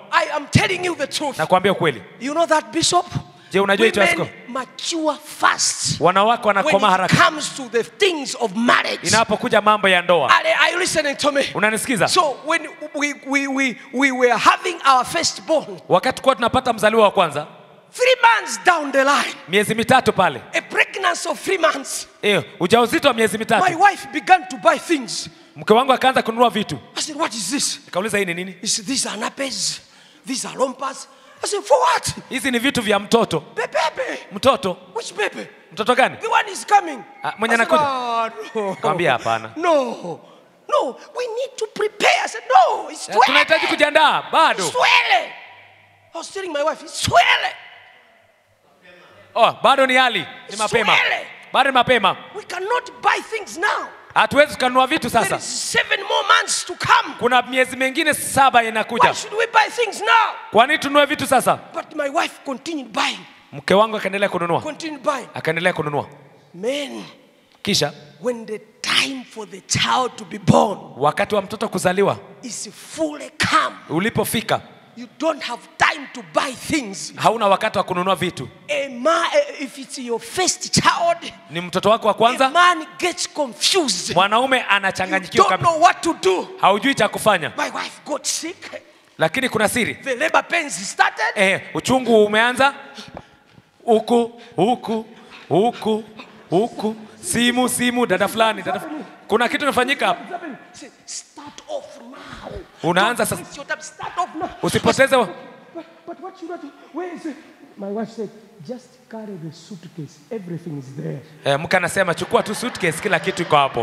I am telling you the truth. nakwambia ukweli You know that, Bishop? Je, unajua hicho Women askofu? mature fast wanawake when wanakoma it haraka comes to the things of marriage. inapokuja mambo ya ndoa Are, are you listening to me? unanisikiza So when we, we, we, we were having our firstborn, wakati kuwa tunapata mzaliwa wa kwanza three months down the line, miezi mitatu pale a pregnancy of three months, eh, ujauzito wa miezi my mitatu wife began to buy things. mke wangu akaanza kununua vitu I said, what is this? nikauliza hii ni nini He said, these are nappies, these are rompas. I said, for what? hizi ni vitu vya mtoto The baby. mtoto Which baby? mtoto gani The one is coming. Ah, mwenye I said, anakuja. "Ah, no. Nikamwambia hapana. No. No, we need to prepare. I said, no, it's Eh, tunahitaji swele. kujiandaa bado Swele. I was telling my wife, it's swele. oh, bado ni hali ni mapema Swele. bado ni mapema We cannot buy things now. hatuwezi tukanunua vitu There sasa is seven more months to come. kuna miezi mingine saba Why inakuja should we buy things now? kwa nini tununue vitu sasa But my wife continued buying, mke wangu akaendelea kununua continued buying. akaendelea kununua Men, kisha when the time for the child to be born wakati wa mtoto kuzaliwa is fully come, ulipofika you don't have time to buy things. hauna wakati wa kununua vitu A man, if it's your first child, ni mtoto wako wa a kwanza man gets confused. mwanaume You anachanganyikiwa don't kabisa know what to do. haujui cha kufanya My wife got sick. lakini kuna siri The labor pains started. eh, uchungu umeanza huku huku huku huku simu simu dada fulani dada fulani. kuna kitu inafanyika hapa Say, Start off now. Unaanza Don't sasa. waste your time. Start off now. usipoteze wa- But, but what should I do? Where is it? My wife said, just carry the suitcase. Everything is there. eh, mke anasema chukua tu suitcase kila kitu iko hapo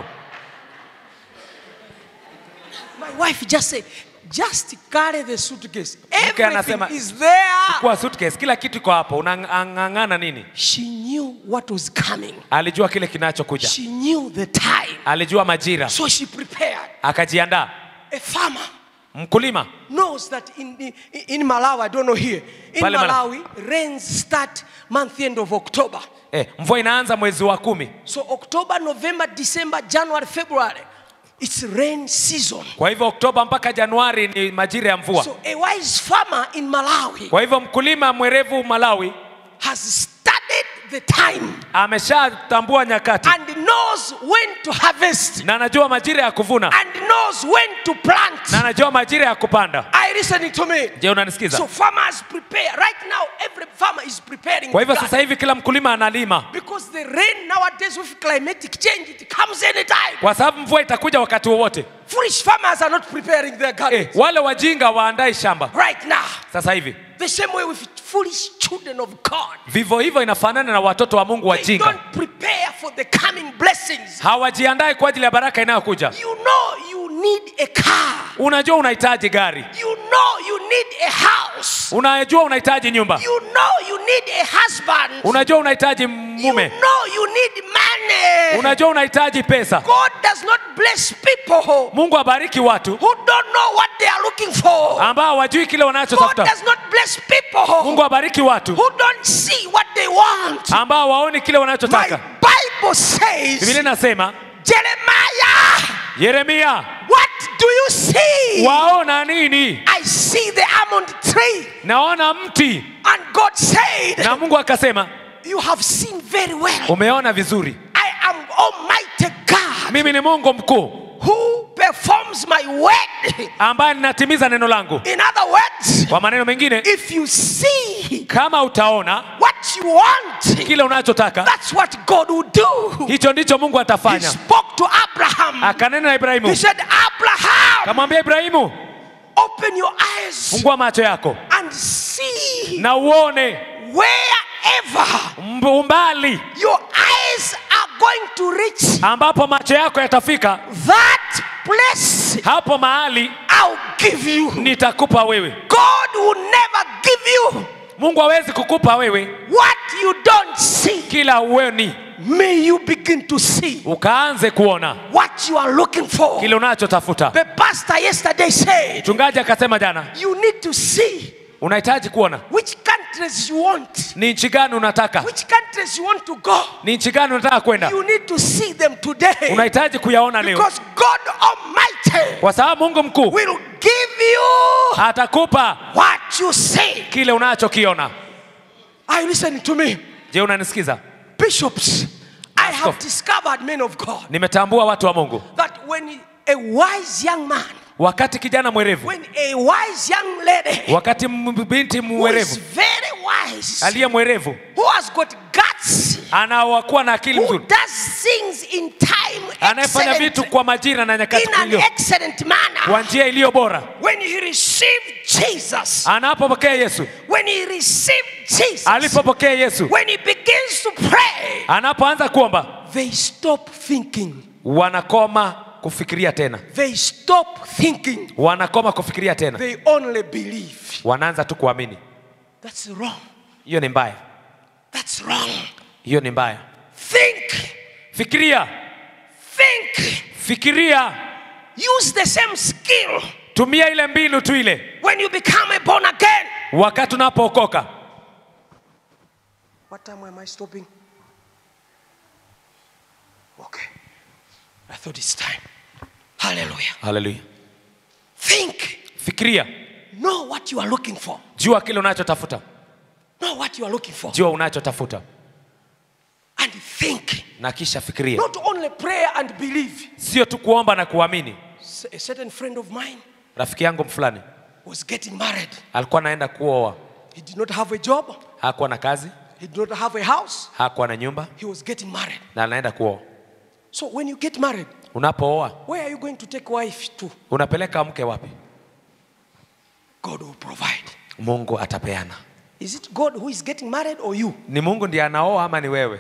My wife just said, just carry the suitcase. Mke Everything anasema- is there. chukua suitcase kila kitu iko hapo unang'ang'ana nini She knew what was coming. alijua kile kinachokuja She knew the time. alijua majira So she prepared. akajiandaa A farmer mkulima knows that in, in, in Malawi, I don't know here, in Pale Mala- Malawi, rains start month end of October. eh, mvua inaanza mwezi wa kumi So October, November, December, January, February, it's rain season. kwa hivyo oktoba mpaka januari ni majira ya mvua So a wise farmer in Malawi kwa hivyo mkulima mwerevu malawi has studied the time ameshatambua nyakati and knows when to harvest na anajua majira ya kuvuna and knows when to plant. na anajua majira ya kupanda Are you listening to me? je unanisikiza So farmers prepare. Right now, every farmer is preparing. kwa hivyo the sasa garden. hivi kila mkulima analima Because the rain nowadays with climatic change, it comes anytime. kwa sababu mvua itakuja wakati wowote Foolish farmers are not preparing their eh, gardens. wale wajinga waandai shamba Right now. sasa hivi The same way with foolish children of God. vivyo hivyo inafanana na watoto wa mungu They wajinga don't prepare for the coming blessings. hawajiandai kwa ajili ya baraka inayokuja You know you need a car. unajua unahitaji gari You know you need a house. unajua unahitaji nyumba You know you need a husband. unajua unahitaji You mume know you need money. unajua unahitaji pesa God does not bless people mungu abariki watu who don't know what they are looking for. ambao hawajui kile God wanachotafuta does not bless people mungu abariki watu who don't see what they want. ambao waoni kile My wanachotaka Bible biblia says, inasema Jeremiah, yeremia what do you see? waona nini I see the almond tree. naona mti And God said, na mungu akasema You have seen very well. umeona vizuri I am Almighty God mimi ni mungu mkuu who performs my word. ambaye ninatimiza neno langu In other words, kwa maneno mengine if you see kama utaona what you want, kile unachotaka that's what God will do. hicho ndicho mungu He atafanya spoke to Abraham. akanena na ibrahimu He said, Abraham, kamwambia ibrahimu open your eyes fungua macho yako and see na uone wherever mb- umbali your eyes are going to reach ambapo macho yako yatafika that place hapo mahali I'll give you. nitakupa wewe God will never give you mungu hawezi kukupa wewe what you don't see. kila uweni May you begin to see ukaanze kuona what you are looking for. kile unachotafuta The pastor yesterday said, mchungaji akasema jana You need to see unahitaji kuona which countries you want, ni nchi gani unataka which countries you want to go. ni nchi gani unataka kwenda You need to see them today. unahitaji kuyaona leo Because God Almighty kwa sababu mungu mkuu will give you atakupa what what you say. kile unachokiona Are you listening to me? je unanisikiza Bishops, I have Askofu. discovered, men of God, nimetambua watu wa mungu that when a wise young man, wakati kijana mwerevu when a wise young lady wakati m- binti who is mwerevu very wise, aliye mwerevu who has got guts, anawakuwa na akili who nzuri does things in time, anayefanya excellent, vitu kwa majira na nyakati in an iliyo excellent manner. kwa njia iliyo bora When he received Jesus, anapopokea yesu when he received Jesus, alipopokea yesu when he begins to pray, anapoanza kuomba they stop thinking. wanakoma kufikiria tena They stop thinking. wanakoma kufikiria tena They only believe. wanaanza tu kuamini That's wrong. hiyo ni mbaya That's wrong. hiyo ni mbaya Think. fikiria Think. fikiria Use the same skill tumia ile mbinu tu ile when you become a born again. wakati unapookoka What time am I stopping? Okay. I thought it's time. Hallelujah. haleluya Think. fikiria Know what you are looking for. jua kile unachotafuta Know what you are looking for. jua unachotafuta And think. na kisha fikiria Not only prayer and believe. sio tu kuomba na kuamini S- A certain friend of mine rafiki yangu fulani was getting married. alikuwa anaenda kuoa He did not have a job. hakuwa na kazi He did not have a house. hakuwa na nyumba He was getting married. na anaenda kuoa So when you get married, unapooa where are you going to take wife to? unapeleka mke wapi God will provide. mungu atapeana Is it God who is getting married or you? ni mungu ndiye anaoa ama ni wewe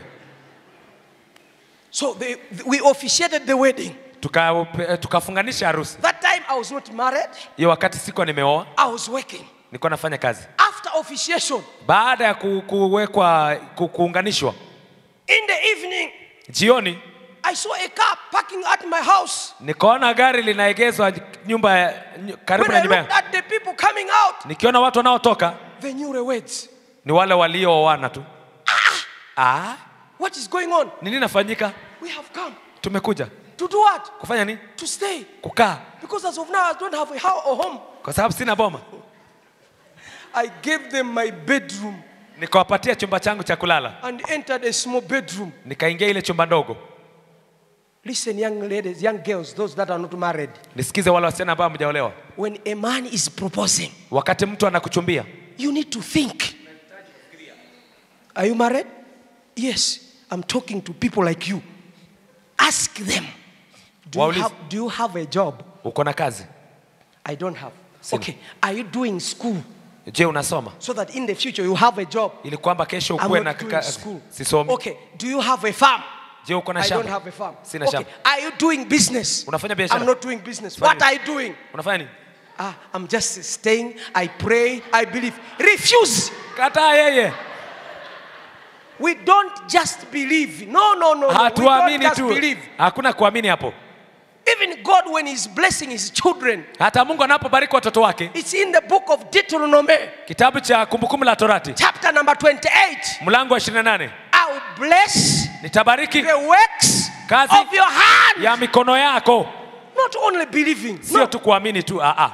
So they, we officiated the wedding. Tuka- tukafunganisha harusi That time I was not married. hiyo wakati sikuwa nimeoa I was working. nilikuwa nafanya kazi After officiation, baada ya ku, kuwekwa ku, kuunganishwa in the evening, jioni I saw a car parking at my house. nikaona gari linaegezwa nyumba ya- ny- karibu When na I nyumba looked yangu. at the people coming out, nikiona watu wanaotoka the newlyweds. ni wale waliooana tu ah, What is going on? ni nini nafanyika We have come tumekuja to do what? kufanya nini To stay. kukaa Because as of now, I don't have a house or home. kwa sababu sina boma I gave them my bedroom nikawapatia chumba changu cha kulala and entered a small bedroom. nikaingia ile chumba ndogo Listen, young ladies, young girls, those that are not married. nisikize wale wasichana ambao mjaolewa When a man is proposing, wakati mtu anakuchumbia you need to think. Are you married? Yes. I'm talking to people like you. Ask them. Do you Waulize. have, do you have a job? uko na kazi I don't have. Sina. Okay. Are you doing school je unasoma so that in the future you have a job? ili kwamba kesho I'm ukuwe not na doing ka- school. sisomi Okay. Do you have a farm? je uko na I don't shamba have a farm. Sina okay. shamba. Are you doing business? Unafanya biashara? I'm not doing business. Fanya What nini? are you doing? unafanya nini Ah, I'm just staying. I pray. I believe. Refuse. kataa yeye We don't just believe. No, no, no. no. We don't hatuamini just tu believe. hakuna kuamini hapo Even God, when He's blessing His children, hata mungu anapobariki watoto wake it's in the book of Deuteronomy, kitabu cha kumbukumbu la torati chapter number 28. mlango wa 28 I will bless nitabariki the works Kazi of your hand. ya mikono yako Not only believing. sio No. tu kuamini tu aa.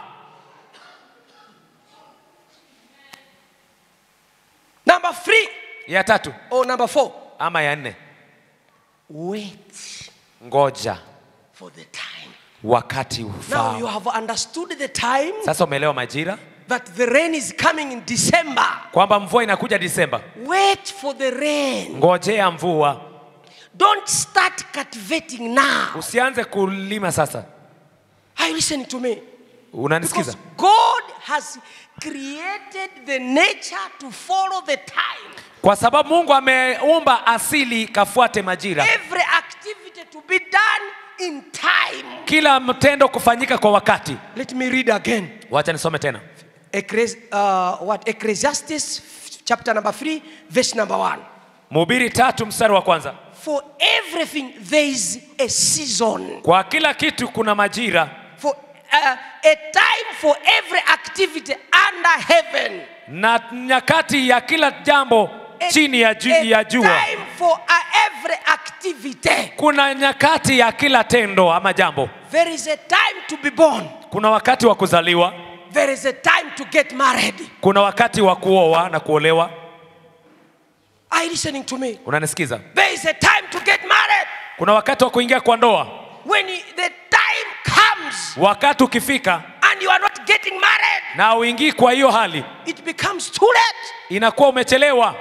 Number three ya tatu or number four. ama ya nne Wait ngoja for the time. wakati Now ufao you have understood the time sasa umeelewa majira that the rain is coming in December. kwamba mvua inakuja disemba Wait for the rain. ngojea mvua Don't start cultivating now. usianze kulima sasa Are you listening to me? unanisikiza Because God has created the nature to follow the time. kwa sababu mungu ameumba asili kafuate majira Every activity to be done in time. kila mtendo kufanyika kwa wakati Let me read again. wacha nisome tena Ecclesi- uh, what? Ecclesiastes chapter number 3, verse number 1. mhubiri tatu mstari wa kwanza For everything there is a season. kwa kila kitu kuna majira For uh, a time for every activity under heaven. na nyakati ya kila jambo A- chini ya, ju, a ya jua time for uh, every activity. kuna nyakati ya kila tendo ama jambo There is a time to be born. kuna wakati wa kuzaliwa There is a time to get married. kuna wakati wa kuoa na kuolewa Are you listening to me? unanisikiza There is a time to get married. kuna wakati wa kuingia kwa ndoa When i- the time comes wakati ukifika and you are not getting married, na uingii kwa hiyo hali it becomes too late. inakuwa umechelewa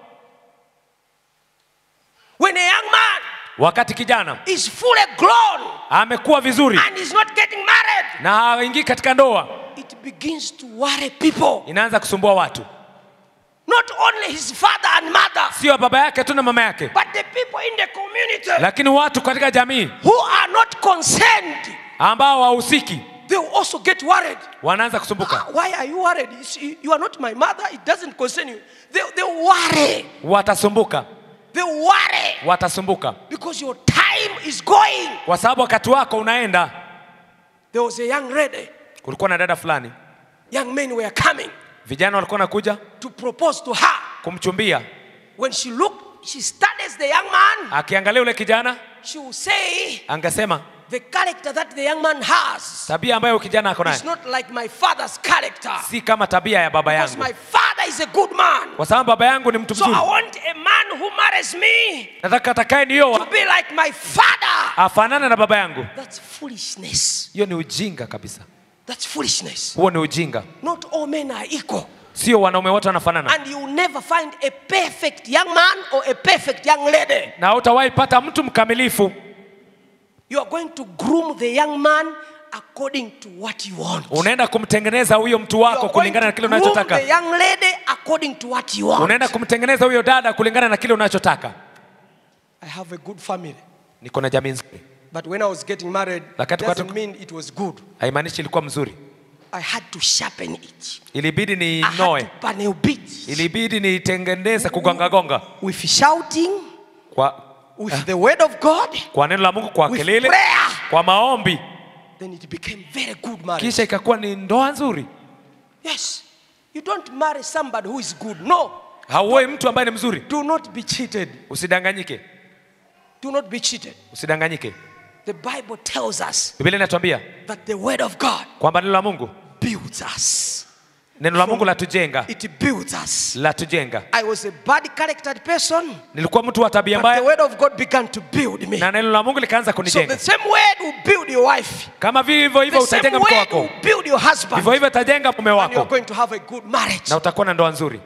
When a young man wakati kijana is fully grown amekuwa vizuri and is not getting married, na haingii katika ndoa it begins to worry people. inaanza kusumbua watu Not only his father and mother, sio baba yake tu na mama yake but the people in the community lakini watu katika jamii who are not concerned, ambao hawahusiki they will also get worried. wanaanza kusumbuka Why are you worried? You see, You are not my mother. It doesn't concern you. They, they worry. watasumbuka They worry watasumbuka because your time is going. kwa sababu wakati wako unaenda There was a young lady. kulikuwa na dada fulani Young men were coming vijana walikuwa nakuja to propose to her. kumchumbia When she looked, she studies the young man. akiangalia yule kijana She will say, angesema the character that the young man has tabia ambayo kijana ako is nayo not like my father's character. si kama tabia ya baba Because yangu my father is a good man. kwa sababu baba yangu ni mtu So I mzuri want a man who marries me nataka atakaye to nioa be like my father. afanane na baba yangu That's foolishness. hiyo ni ujinga kabisa That's foolishness. huo ni ujinga Not all men are equal. sio wanaume wote wanafanana And you will never find a perfect young man or a perfect young lady. na utawahi pata mtu mkamilifu You are going to groom the young man according to what you want. unaenda kumtengeneza huyo mtu You wako are going kulingana na to kile groom unachotaka the young lady according to what you want. unaenda kumtengeneza huyo dada kulingana na kile unachotaka I have a good family. niko na jamii nzuri But when I was getting married, Wakati doesn't watu- mean it was good. haimaanishi ilikuwa mzuri I had to sharpen it. ilibidi I had niinoe to panel beat ilibidi niitengeneze kugongagonga with shouting, kwa, with the word of God, kwa neno la mungu kwa with kelele prayer. kwa maombi Then it became very good marriage. kisha ikakuwa ni ndoa nzuri Yes. You don't marry somebody who is good. No. hauoi mtu ambaye ni mzuri Do not be cheated. usidanganyike Do not be cheated. usidanganyike The Bible tells us biblia inatuambia that the word of God kwamba neno la mungu builds us. neno la mungu latujenga It builds us. latujenga I was a bad charactered person, nilikuwa mtu wa tabia but the mbaya word of God began to build me. na neno la mungu likaanza So kunijenga the same word will build your wife. kama vivyo hivyo The same utajenga mke word will wako build your husband. vivyo hivyo utajenga mume And you are wako going to have a good marriage. na utakuwa na ndoa nzuri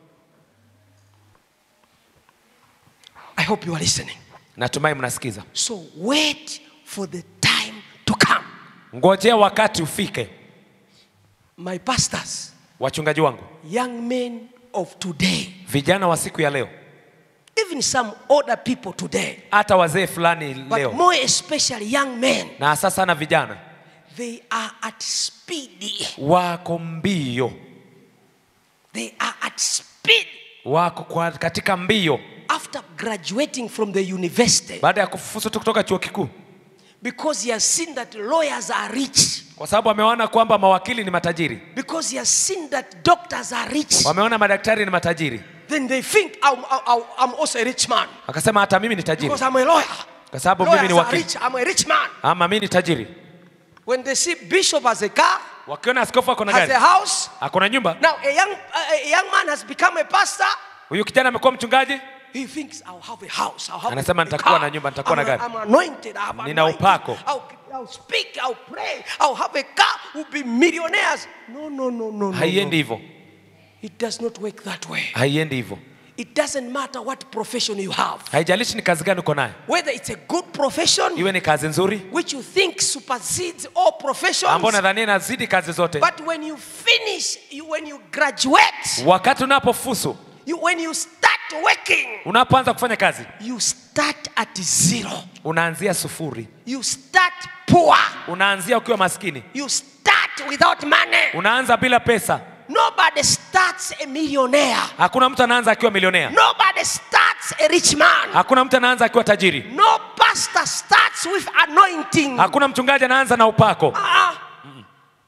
I hope you are listening. natumai mnasikiza So wait for the time to come. ngojea wakati ufike My pastors, wachungaji wangu young men of today, vijana wa siku ya leo even some older people today, hata wazee fulani but leo more especially young men, na hasa sana vijana they are at speed. wako mbio They are at speed. wako kwa, katika mbio After graduating from the university, baada ya kufuzu tu kutoka chuo kikuu because he has seen that lawyers are rich, kwa sababu wameona kwamba mawakili ni matajiri because he has seen that doctors are rich, wameona madaktari ni matajiri then they think I'm, I'm, I'm also a rich man wakasema hata mimi ni tajiri because I'm a lawyer. kwa sababu mimi Lawyers ni are wakili rich. I'm a rich man. ama mimi ni tajiri When they see bishop has a car, wakiona askofu ako na has a gari house, ako na nyumba now a young, a young man has become a pastor, huyu kijana amekuwa mchungaji he thinks I'll have a house. I'll have Anasema a nitakuwa car. na nyumba, nitakuwa na I'm, gari. I'm anointed. I'm Nina anointed. upako. I'll, I'll speak. I'll pray. I'll have a car. We'll be millionaires. No, no, no, no, no. haiendi no. hivyo It does not work that way. haiendi hivyo It doesn't matter what profession you have. haijalishi ni kazi gani uko nayo Whether it's a good profession, iwe ni kazi nzuri which you think supersedes all professions. ambao nadhania inazidi kazi zote But when you finish, you, when you graduate, wakati unapofusu you, when you start working, unapoanza kufanya kazi you start at zero. unaanzia sufuri You start poor. unaanzia ukiwa maskini You start without money. unaanza bila pesa Nobody starts a millionaire. hakuna mtu anaanza akiwa milionea Nobody starts a rich man. hakuna mtu anaanza akiwa tajiri No pastor starts with anointing. hakuna mchungaji anaanza na upako Ah,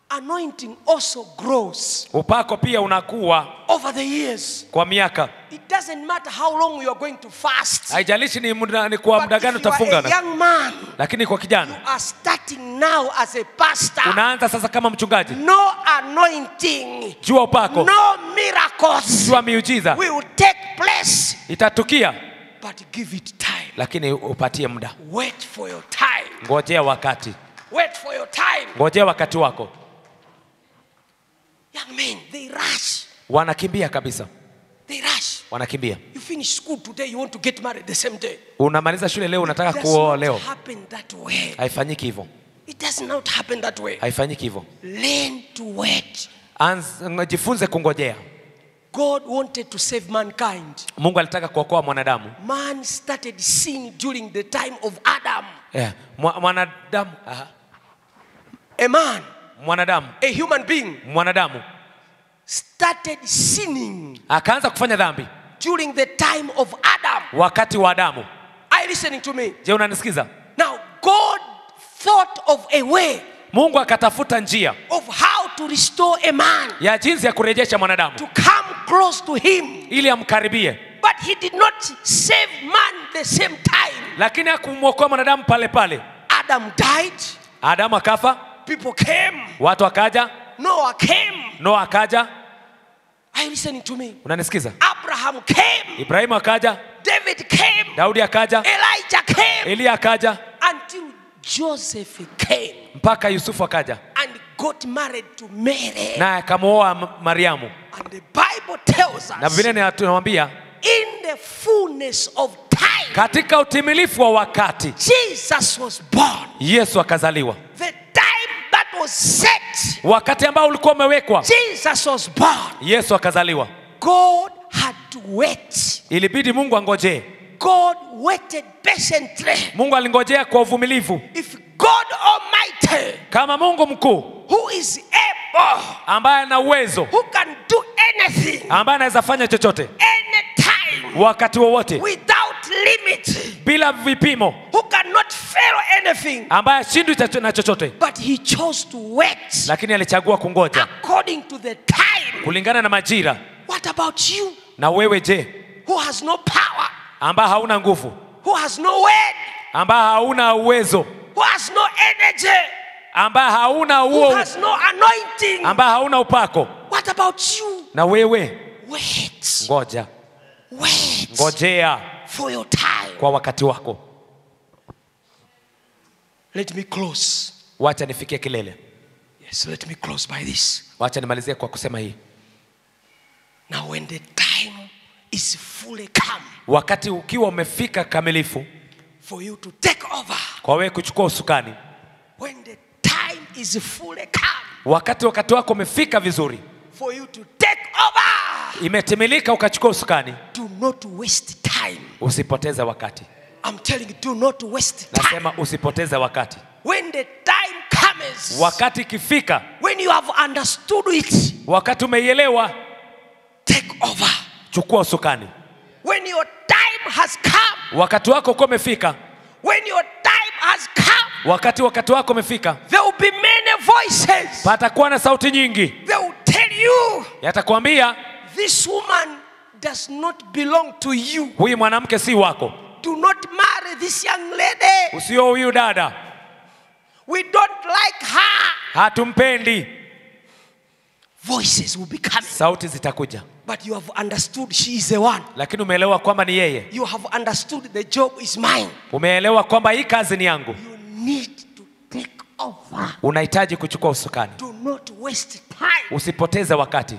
anointing also grows upako pia unakuwa over the years. kwa miaka It doesn't matter how long you are going to fast. haijalishi ni, muda, ni kwa But muda if gani you are utafunga a na- young man, lakini kwa kijana you are starting now as a pastor. unaanza sasa kama mchungaji No anointing, jua upako no miracles jua miujiza will take place. itatukia But give it time. lakini upatie muda Wait for your time. ngojea wakati Wait for your time. ngojea wakati wako Young men, they rush. wanakimbia kabisa They rush. wanakimbia You finish school today, you want to get married the same day. unamaliza shule leo It unataka does kuoa not leo happen that way. haifanyiki hivyo It does not happen that way. haifanyiki hivyo Learn to wait. Anz- jifunze kungojea God wanted to save mankind. mungu alitaka kuokoa mwanadamu Man started sin during the time of Adam. yeah. Mwa- mwanadamu aha. A man, mwanadamu a human being, mwanadamu started sinning akaanza kufanya dhambi during the time of Adam. wakati wa adamu Are you listening to me? je unanisikiza Now, God thought of a way mungu akatafuta njia of how to restore a man ya jinsi ya kurejesha mwanadamu to come close to him. ili amkaribie But he did not save man the same time. lakini hakumwokoa mwanadamu pale pale Adam died, adamu akafa people came, watu akaja Noah came. noa akaja Are you listening to me? unanisikiza Abraham came, ibrahimu akaja David came, daudi akaja Elijah came, eliya akaja until Joseph came mpaka yusufu akaja and got married to Mary. naye akamwoa M- mariamu And the Bible tells na us vile ni- tunamwambia in the fullness of time, katika utimilifu wa wakati Jesus was born. yesu akazaliwa The time that was set, wakati ambao ulikuwa umewekwa Jesus was born. yesu akazaliwa God had to wait. ilibidi mungu angojee God waited patiently. mungu alingojea kwa uvumilivu If God Almighty, kama mungu mkuu who is able, ambaye ana uwezo who can do anything, ambaye anaweza fanya chochote anytime, wakati wowote without limit, bila vipimo who cannot fail anything, ambaye ashindwi cho- na chochote but He chose to wait lakini alichagua kungoja according to the time. kulingana na majira What about you, na wewe je who has no power, ambaye hauna nguvu who has no word, ambaye hauna uwezo who has no energy, ambaye hauna who huo has no anointing? ambaye hauna upako What about you? na wewe Wait, ngoja wait ngojea for your time. kwa wakati wako Let me close. wacha nifikie kilele Yes, let me close by this. wacha nimalizie kwa kusema hii Now, when the time is fully come wakati ukiwa umefika kamilifu for you to take over, kwa wewe kuchukua usukani when the time is fully come wakati wakati wako umefika vizuri for you to take over, imetimilika ukachukua usukani do not waste time. usipoteze wakati I'm telling you, do not waste time. nasema usipoteze wakati When the time comes, wakati ikifika when you have understood it, wakati umeielewa take over. chukua usukani When your time has come, wakati wako uko umefika when your time has come, wakati wakati wako umefika there will be many voices. patakuwa na sauti nyingi They will tell you, yatakwambia this woman does not belong to you. huyu mwanamke si wako Do not marry this young lady. usio huyu dada We don't like her. hatumpendi Voices will be coming. sauti zitakuja But you have understood she is the one. lakini umeelewa kwamba ni yeye You have understood the job is mine. umeelewa kwamba hii kazi ni yangu You need to take over. unahitaji kuchukua usukani Do not waste time. usipoteze wakati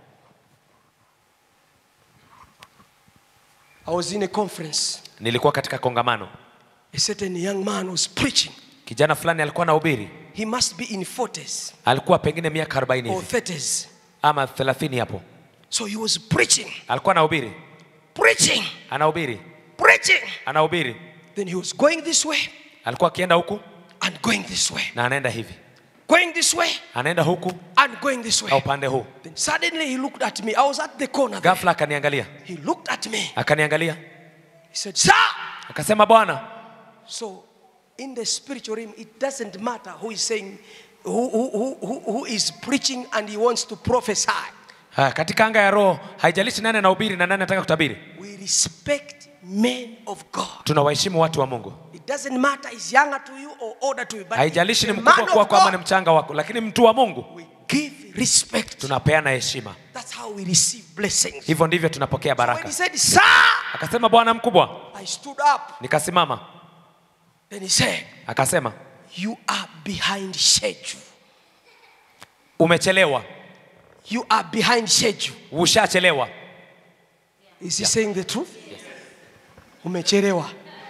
I was in a conference. nilikuwa katika kongamano A certain young man was preaching. kijana fulani alikuwa na ubiri He must be in 40s alikuwa pengine miaka 40 or hivi 30s. ama 30 hapo So he was preaching, alikuwa na ubiri preaching, anahubiri preaching. anahubiri Then he was going this way alikuwa akienda huku and going this way, na anaenda hivi going this way anaenda huku and going this na way. upande huu Then suddenly he looked at me. I was at the corner. There. ghafla akaniangalia He looked at me. akaniangalia He said, Sir. akasema bwana So in the spiritual realm, it doesn't matter who is saying, who, who, who, who, who is preaching and he wants to prophesy. Ha, katika anga ya roho haijalishi nani anahubiri na nani anataka kutabiri We respect men of God. tunawaheshimu watu wa mungu It doesn't matter he's younger to you or older to you, but haijalishi ni the mkubwa man of kwako ama ni God, mchanga wako lakini mtu wa mungu we give respect. tunapeana heshima That's how we receive blessings. hivyo ndivyo tunapokea When baraka he said, Sir, akasema bwana mkubwa I stood up. nikasimama Then he said, akasema You are behind schedule. umechelewa You are behind schedule. ushachelewa Is he saying the truth? Umechelewa.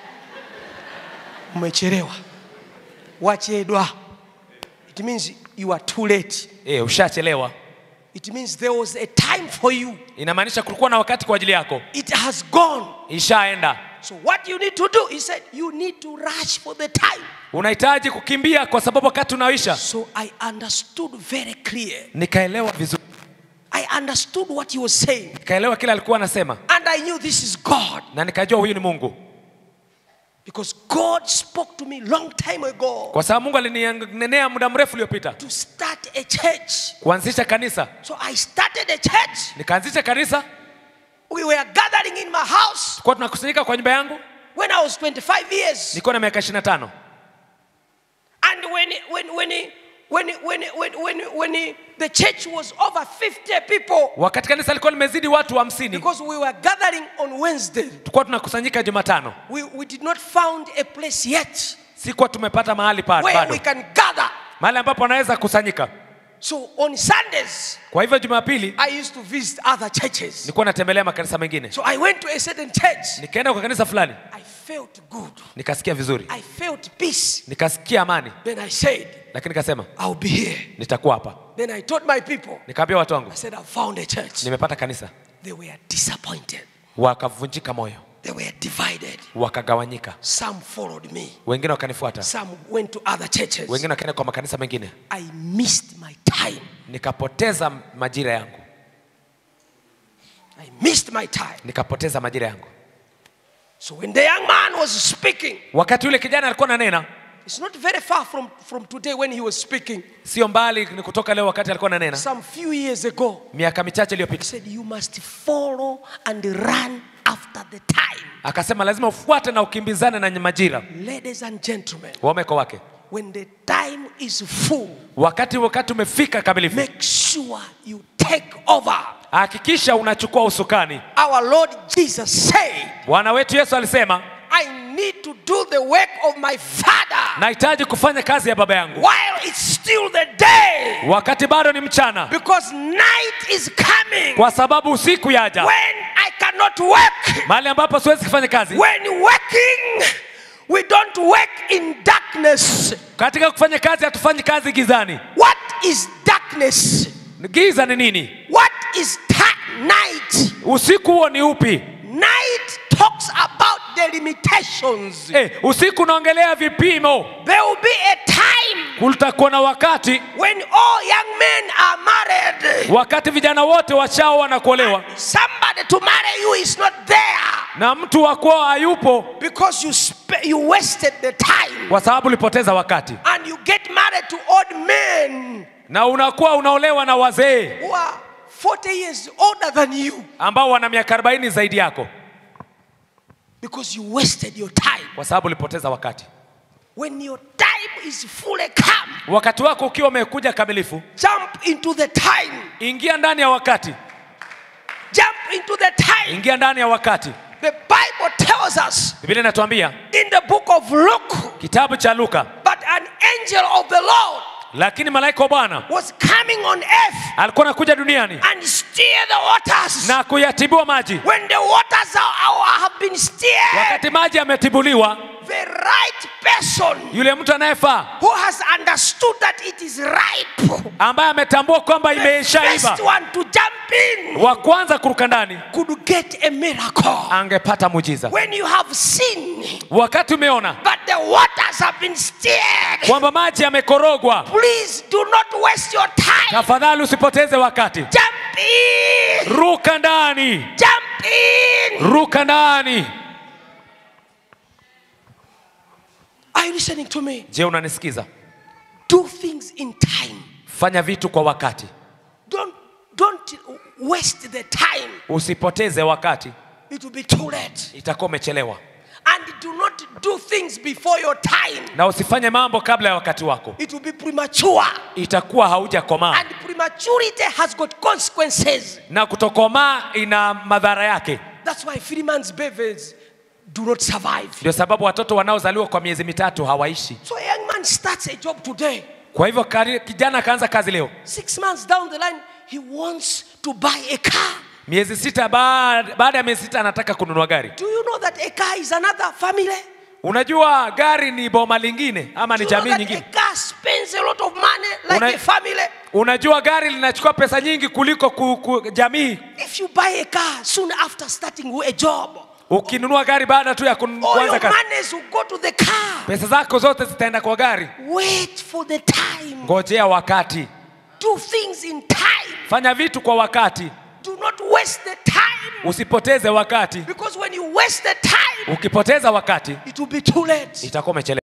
Umechelewa. Wachedwa. It means you are too late. e, ushachelewa It means there was a time for you. inamaanisha kulikuwa na wakati kwa ajili yako It has gone. ishaenda So what you need to do, he said, you need to rush for the time. unahitaji kukimbia kwa sababu wakati unaisha So I understood very clear. nikaelewa vizuri I understood what he was saying. nikaelewa kile alikuwa anasema And I knew this is God. na nikajua huyu ni mungu Because God spoke to me long time ago kwa sababu mungu alininenea muda mrefu uliopita to start a church. kuanzisha kanisa So I started a church. nikaanzisha kanisa We were gathering in my house tulikuwa tunakusanyika kwa nyumba yangu when I was 25 years. nilikuwa na miaka 25 And when, when, when, when, when, when, when, when the church was over 50 people, wakati kanisa lilikuwa limezidi watu hamsini because we were gathering on Wednesday, tulikuwa tunakusanyika jumatano we, we did not found a place yet sikuwa tumepata mahali pa where bado we can gather. mahali ambapo wanaweza kusanyika So on Sundays, kwa hivyo jumapili I used to visit other churches. nilikuwa natembelea makanisa mengine So I went to a certain church. nikaenda kwa kanisa fulani I felt good. nikasikia vizuri I felt peace. nikasikia amani Then I said, lakini nikasema I'll be here. nitakuwa hapa Then I told my people, nikaambia watu wangu I said, I found a church. nimepata kanisa They were disappointed. wakavunjika moyo They were divided. wakagawanyika Some followed me. wengine wakanifuata Some went to other churches. wengine wakaenda kwa makanisa mengine I missed my time. nikapoteza majira yangu I missed my time. nikapoteza majira yangu So when the young man was speaking, wakati yule kijana alikuwa nanena it's not very far from, from today when he was speaking. sio mbali ni kutoka leo wakati alikuwa nanena Some few years ago, miaka michache he iliyopita said, You must follow and run after the time. akasema lazima ufuate na ukimbizane na majira Ladies and gentlemen, waume kwa wake when the time is full, wakati wakati umefika kamilifu make sure you take over. hakikisha unachukua usukani Our Lord Jesus said, bwana wetu yesu alisema I need to do the work of my Father nahitaji kufanya kazi ya baba yangu while it's still the day. wakati bado ni mchana Because night is coming kwa sababu usiku yaja when I cannot work. mahali ambapo siwezi kufanya kazi When working, we don't work in darkness. katika kufanya kazi hatufanyi kazi gizani What is darkness? giza ni nini What is ta- night? usiku huo ni upi Night talks about the limitations. eh, usiku unaongelea vipimo There will be a time kutakuwa na wakati when all young men are married. wakati vijana wote wachao wanakuolewa Somebody to marry you is not there na mtu wa kwao hayupo because you sp- you wasted the time kwa sababu ulipoteza wakati and you get married to old men na unakuwa unaolewa na wazee who are 40 years older than you ambao wana miaka 40 zaidi yako because you wasted your time. kwa sababu ulipoteza wakati When your time is fully come, wakati wako ukiwa umekuja kamilifu jump into the time. ingia ndani ya wakati Jump into the time. ingia ndani ya wakati The Bible tells us biblia inatuambia in the book of Luke, kitabu cha luka but an angel of the Lord lakini malaika wa bwana was coming on earth alikuwa anakuja duniani and steer the waters. na kuyatibiwa maji When the waters are, are- have been steered, wakati maji yametibuliwa the right person yule mtu anayefaa who has understood that it is ripe, ambaye ametambua kwamba the imeishaiva first one to jump in, wa kwanza kuruka ndani could get a miracle. angepata mujiza When you have seen wakati umeona that the waters have been steered, kwamba maji yamekorogwa please do not waste your time. tafadhali usipoteze wakati Jump in, ruka ndani jump in. ruka ndani Are you listening to me? je unanisikiza Do things in time. fanya vitu kwa wakati Don't, don't waste the time. usipoteze wakati It will be too late. itakuwa umechelewa And do not do things before your time. na usifanye mambo kabla ya wakati wako It will be premature. itakuwa haujakomaa And prematurity has got consequences. na kutokomaa ina madhara yake That's why three months babies do not survive. ndio sababu watoto wanaozaliwa kwa miezi mitatu hawaishi So a young man starts a job today. kwa hivyo kari- kijana akaanza kazi leo Six months down the line, he wants to buy a car. miezi sita baada, baada ya miezi sita anataka kununua gari Do you know that a car is another family? unajua gari ni boma lingine ama Do ni you know jamii that nyingine a car spends a lot of money like Una- a family? unajua gari linachukua pesa nyingi kuliko ku, ku, jamii If you buy a car soon after starting a job, ukinunua gari baada tu ya kun- all kuanza your kazi monies will go to the car. pesa zako zote zitaenda kwa gari Wait for the time. ngojea wakati Do things in time. fanya vitu kwa wakati Do not waste the time. usipoteze wakati Because when you waste the time, ukipoteza wakati it will be too late. itakuwa umechelewa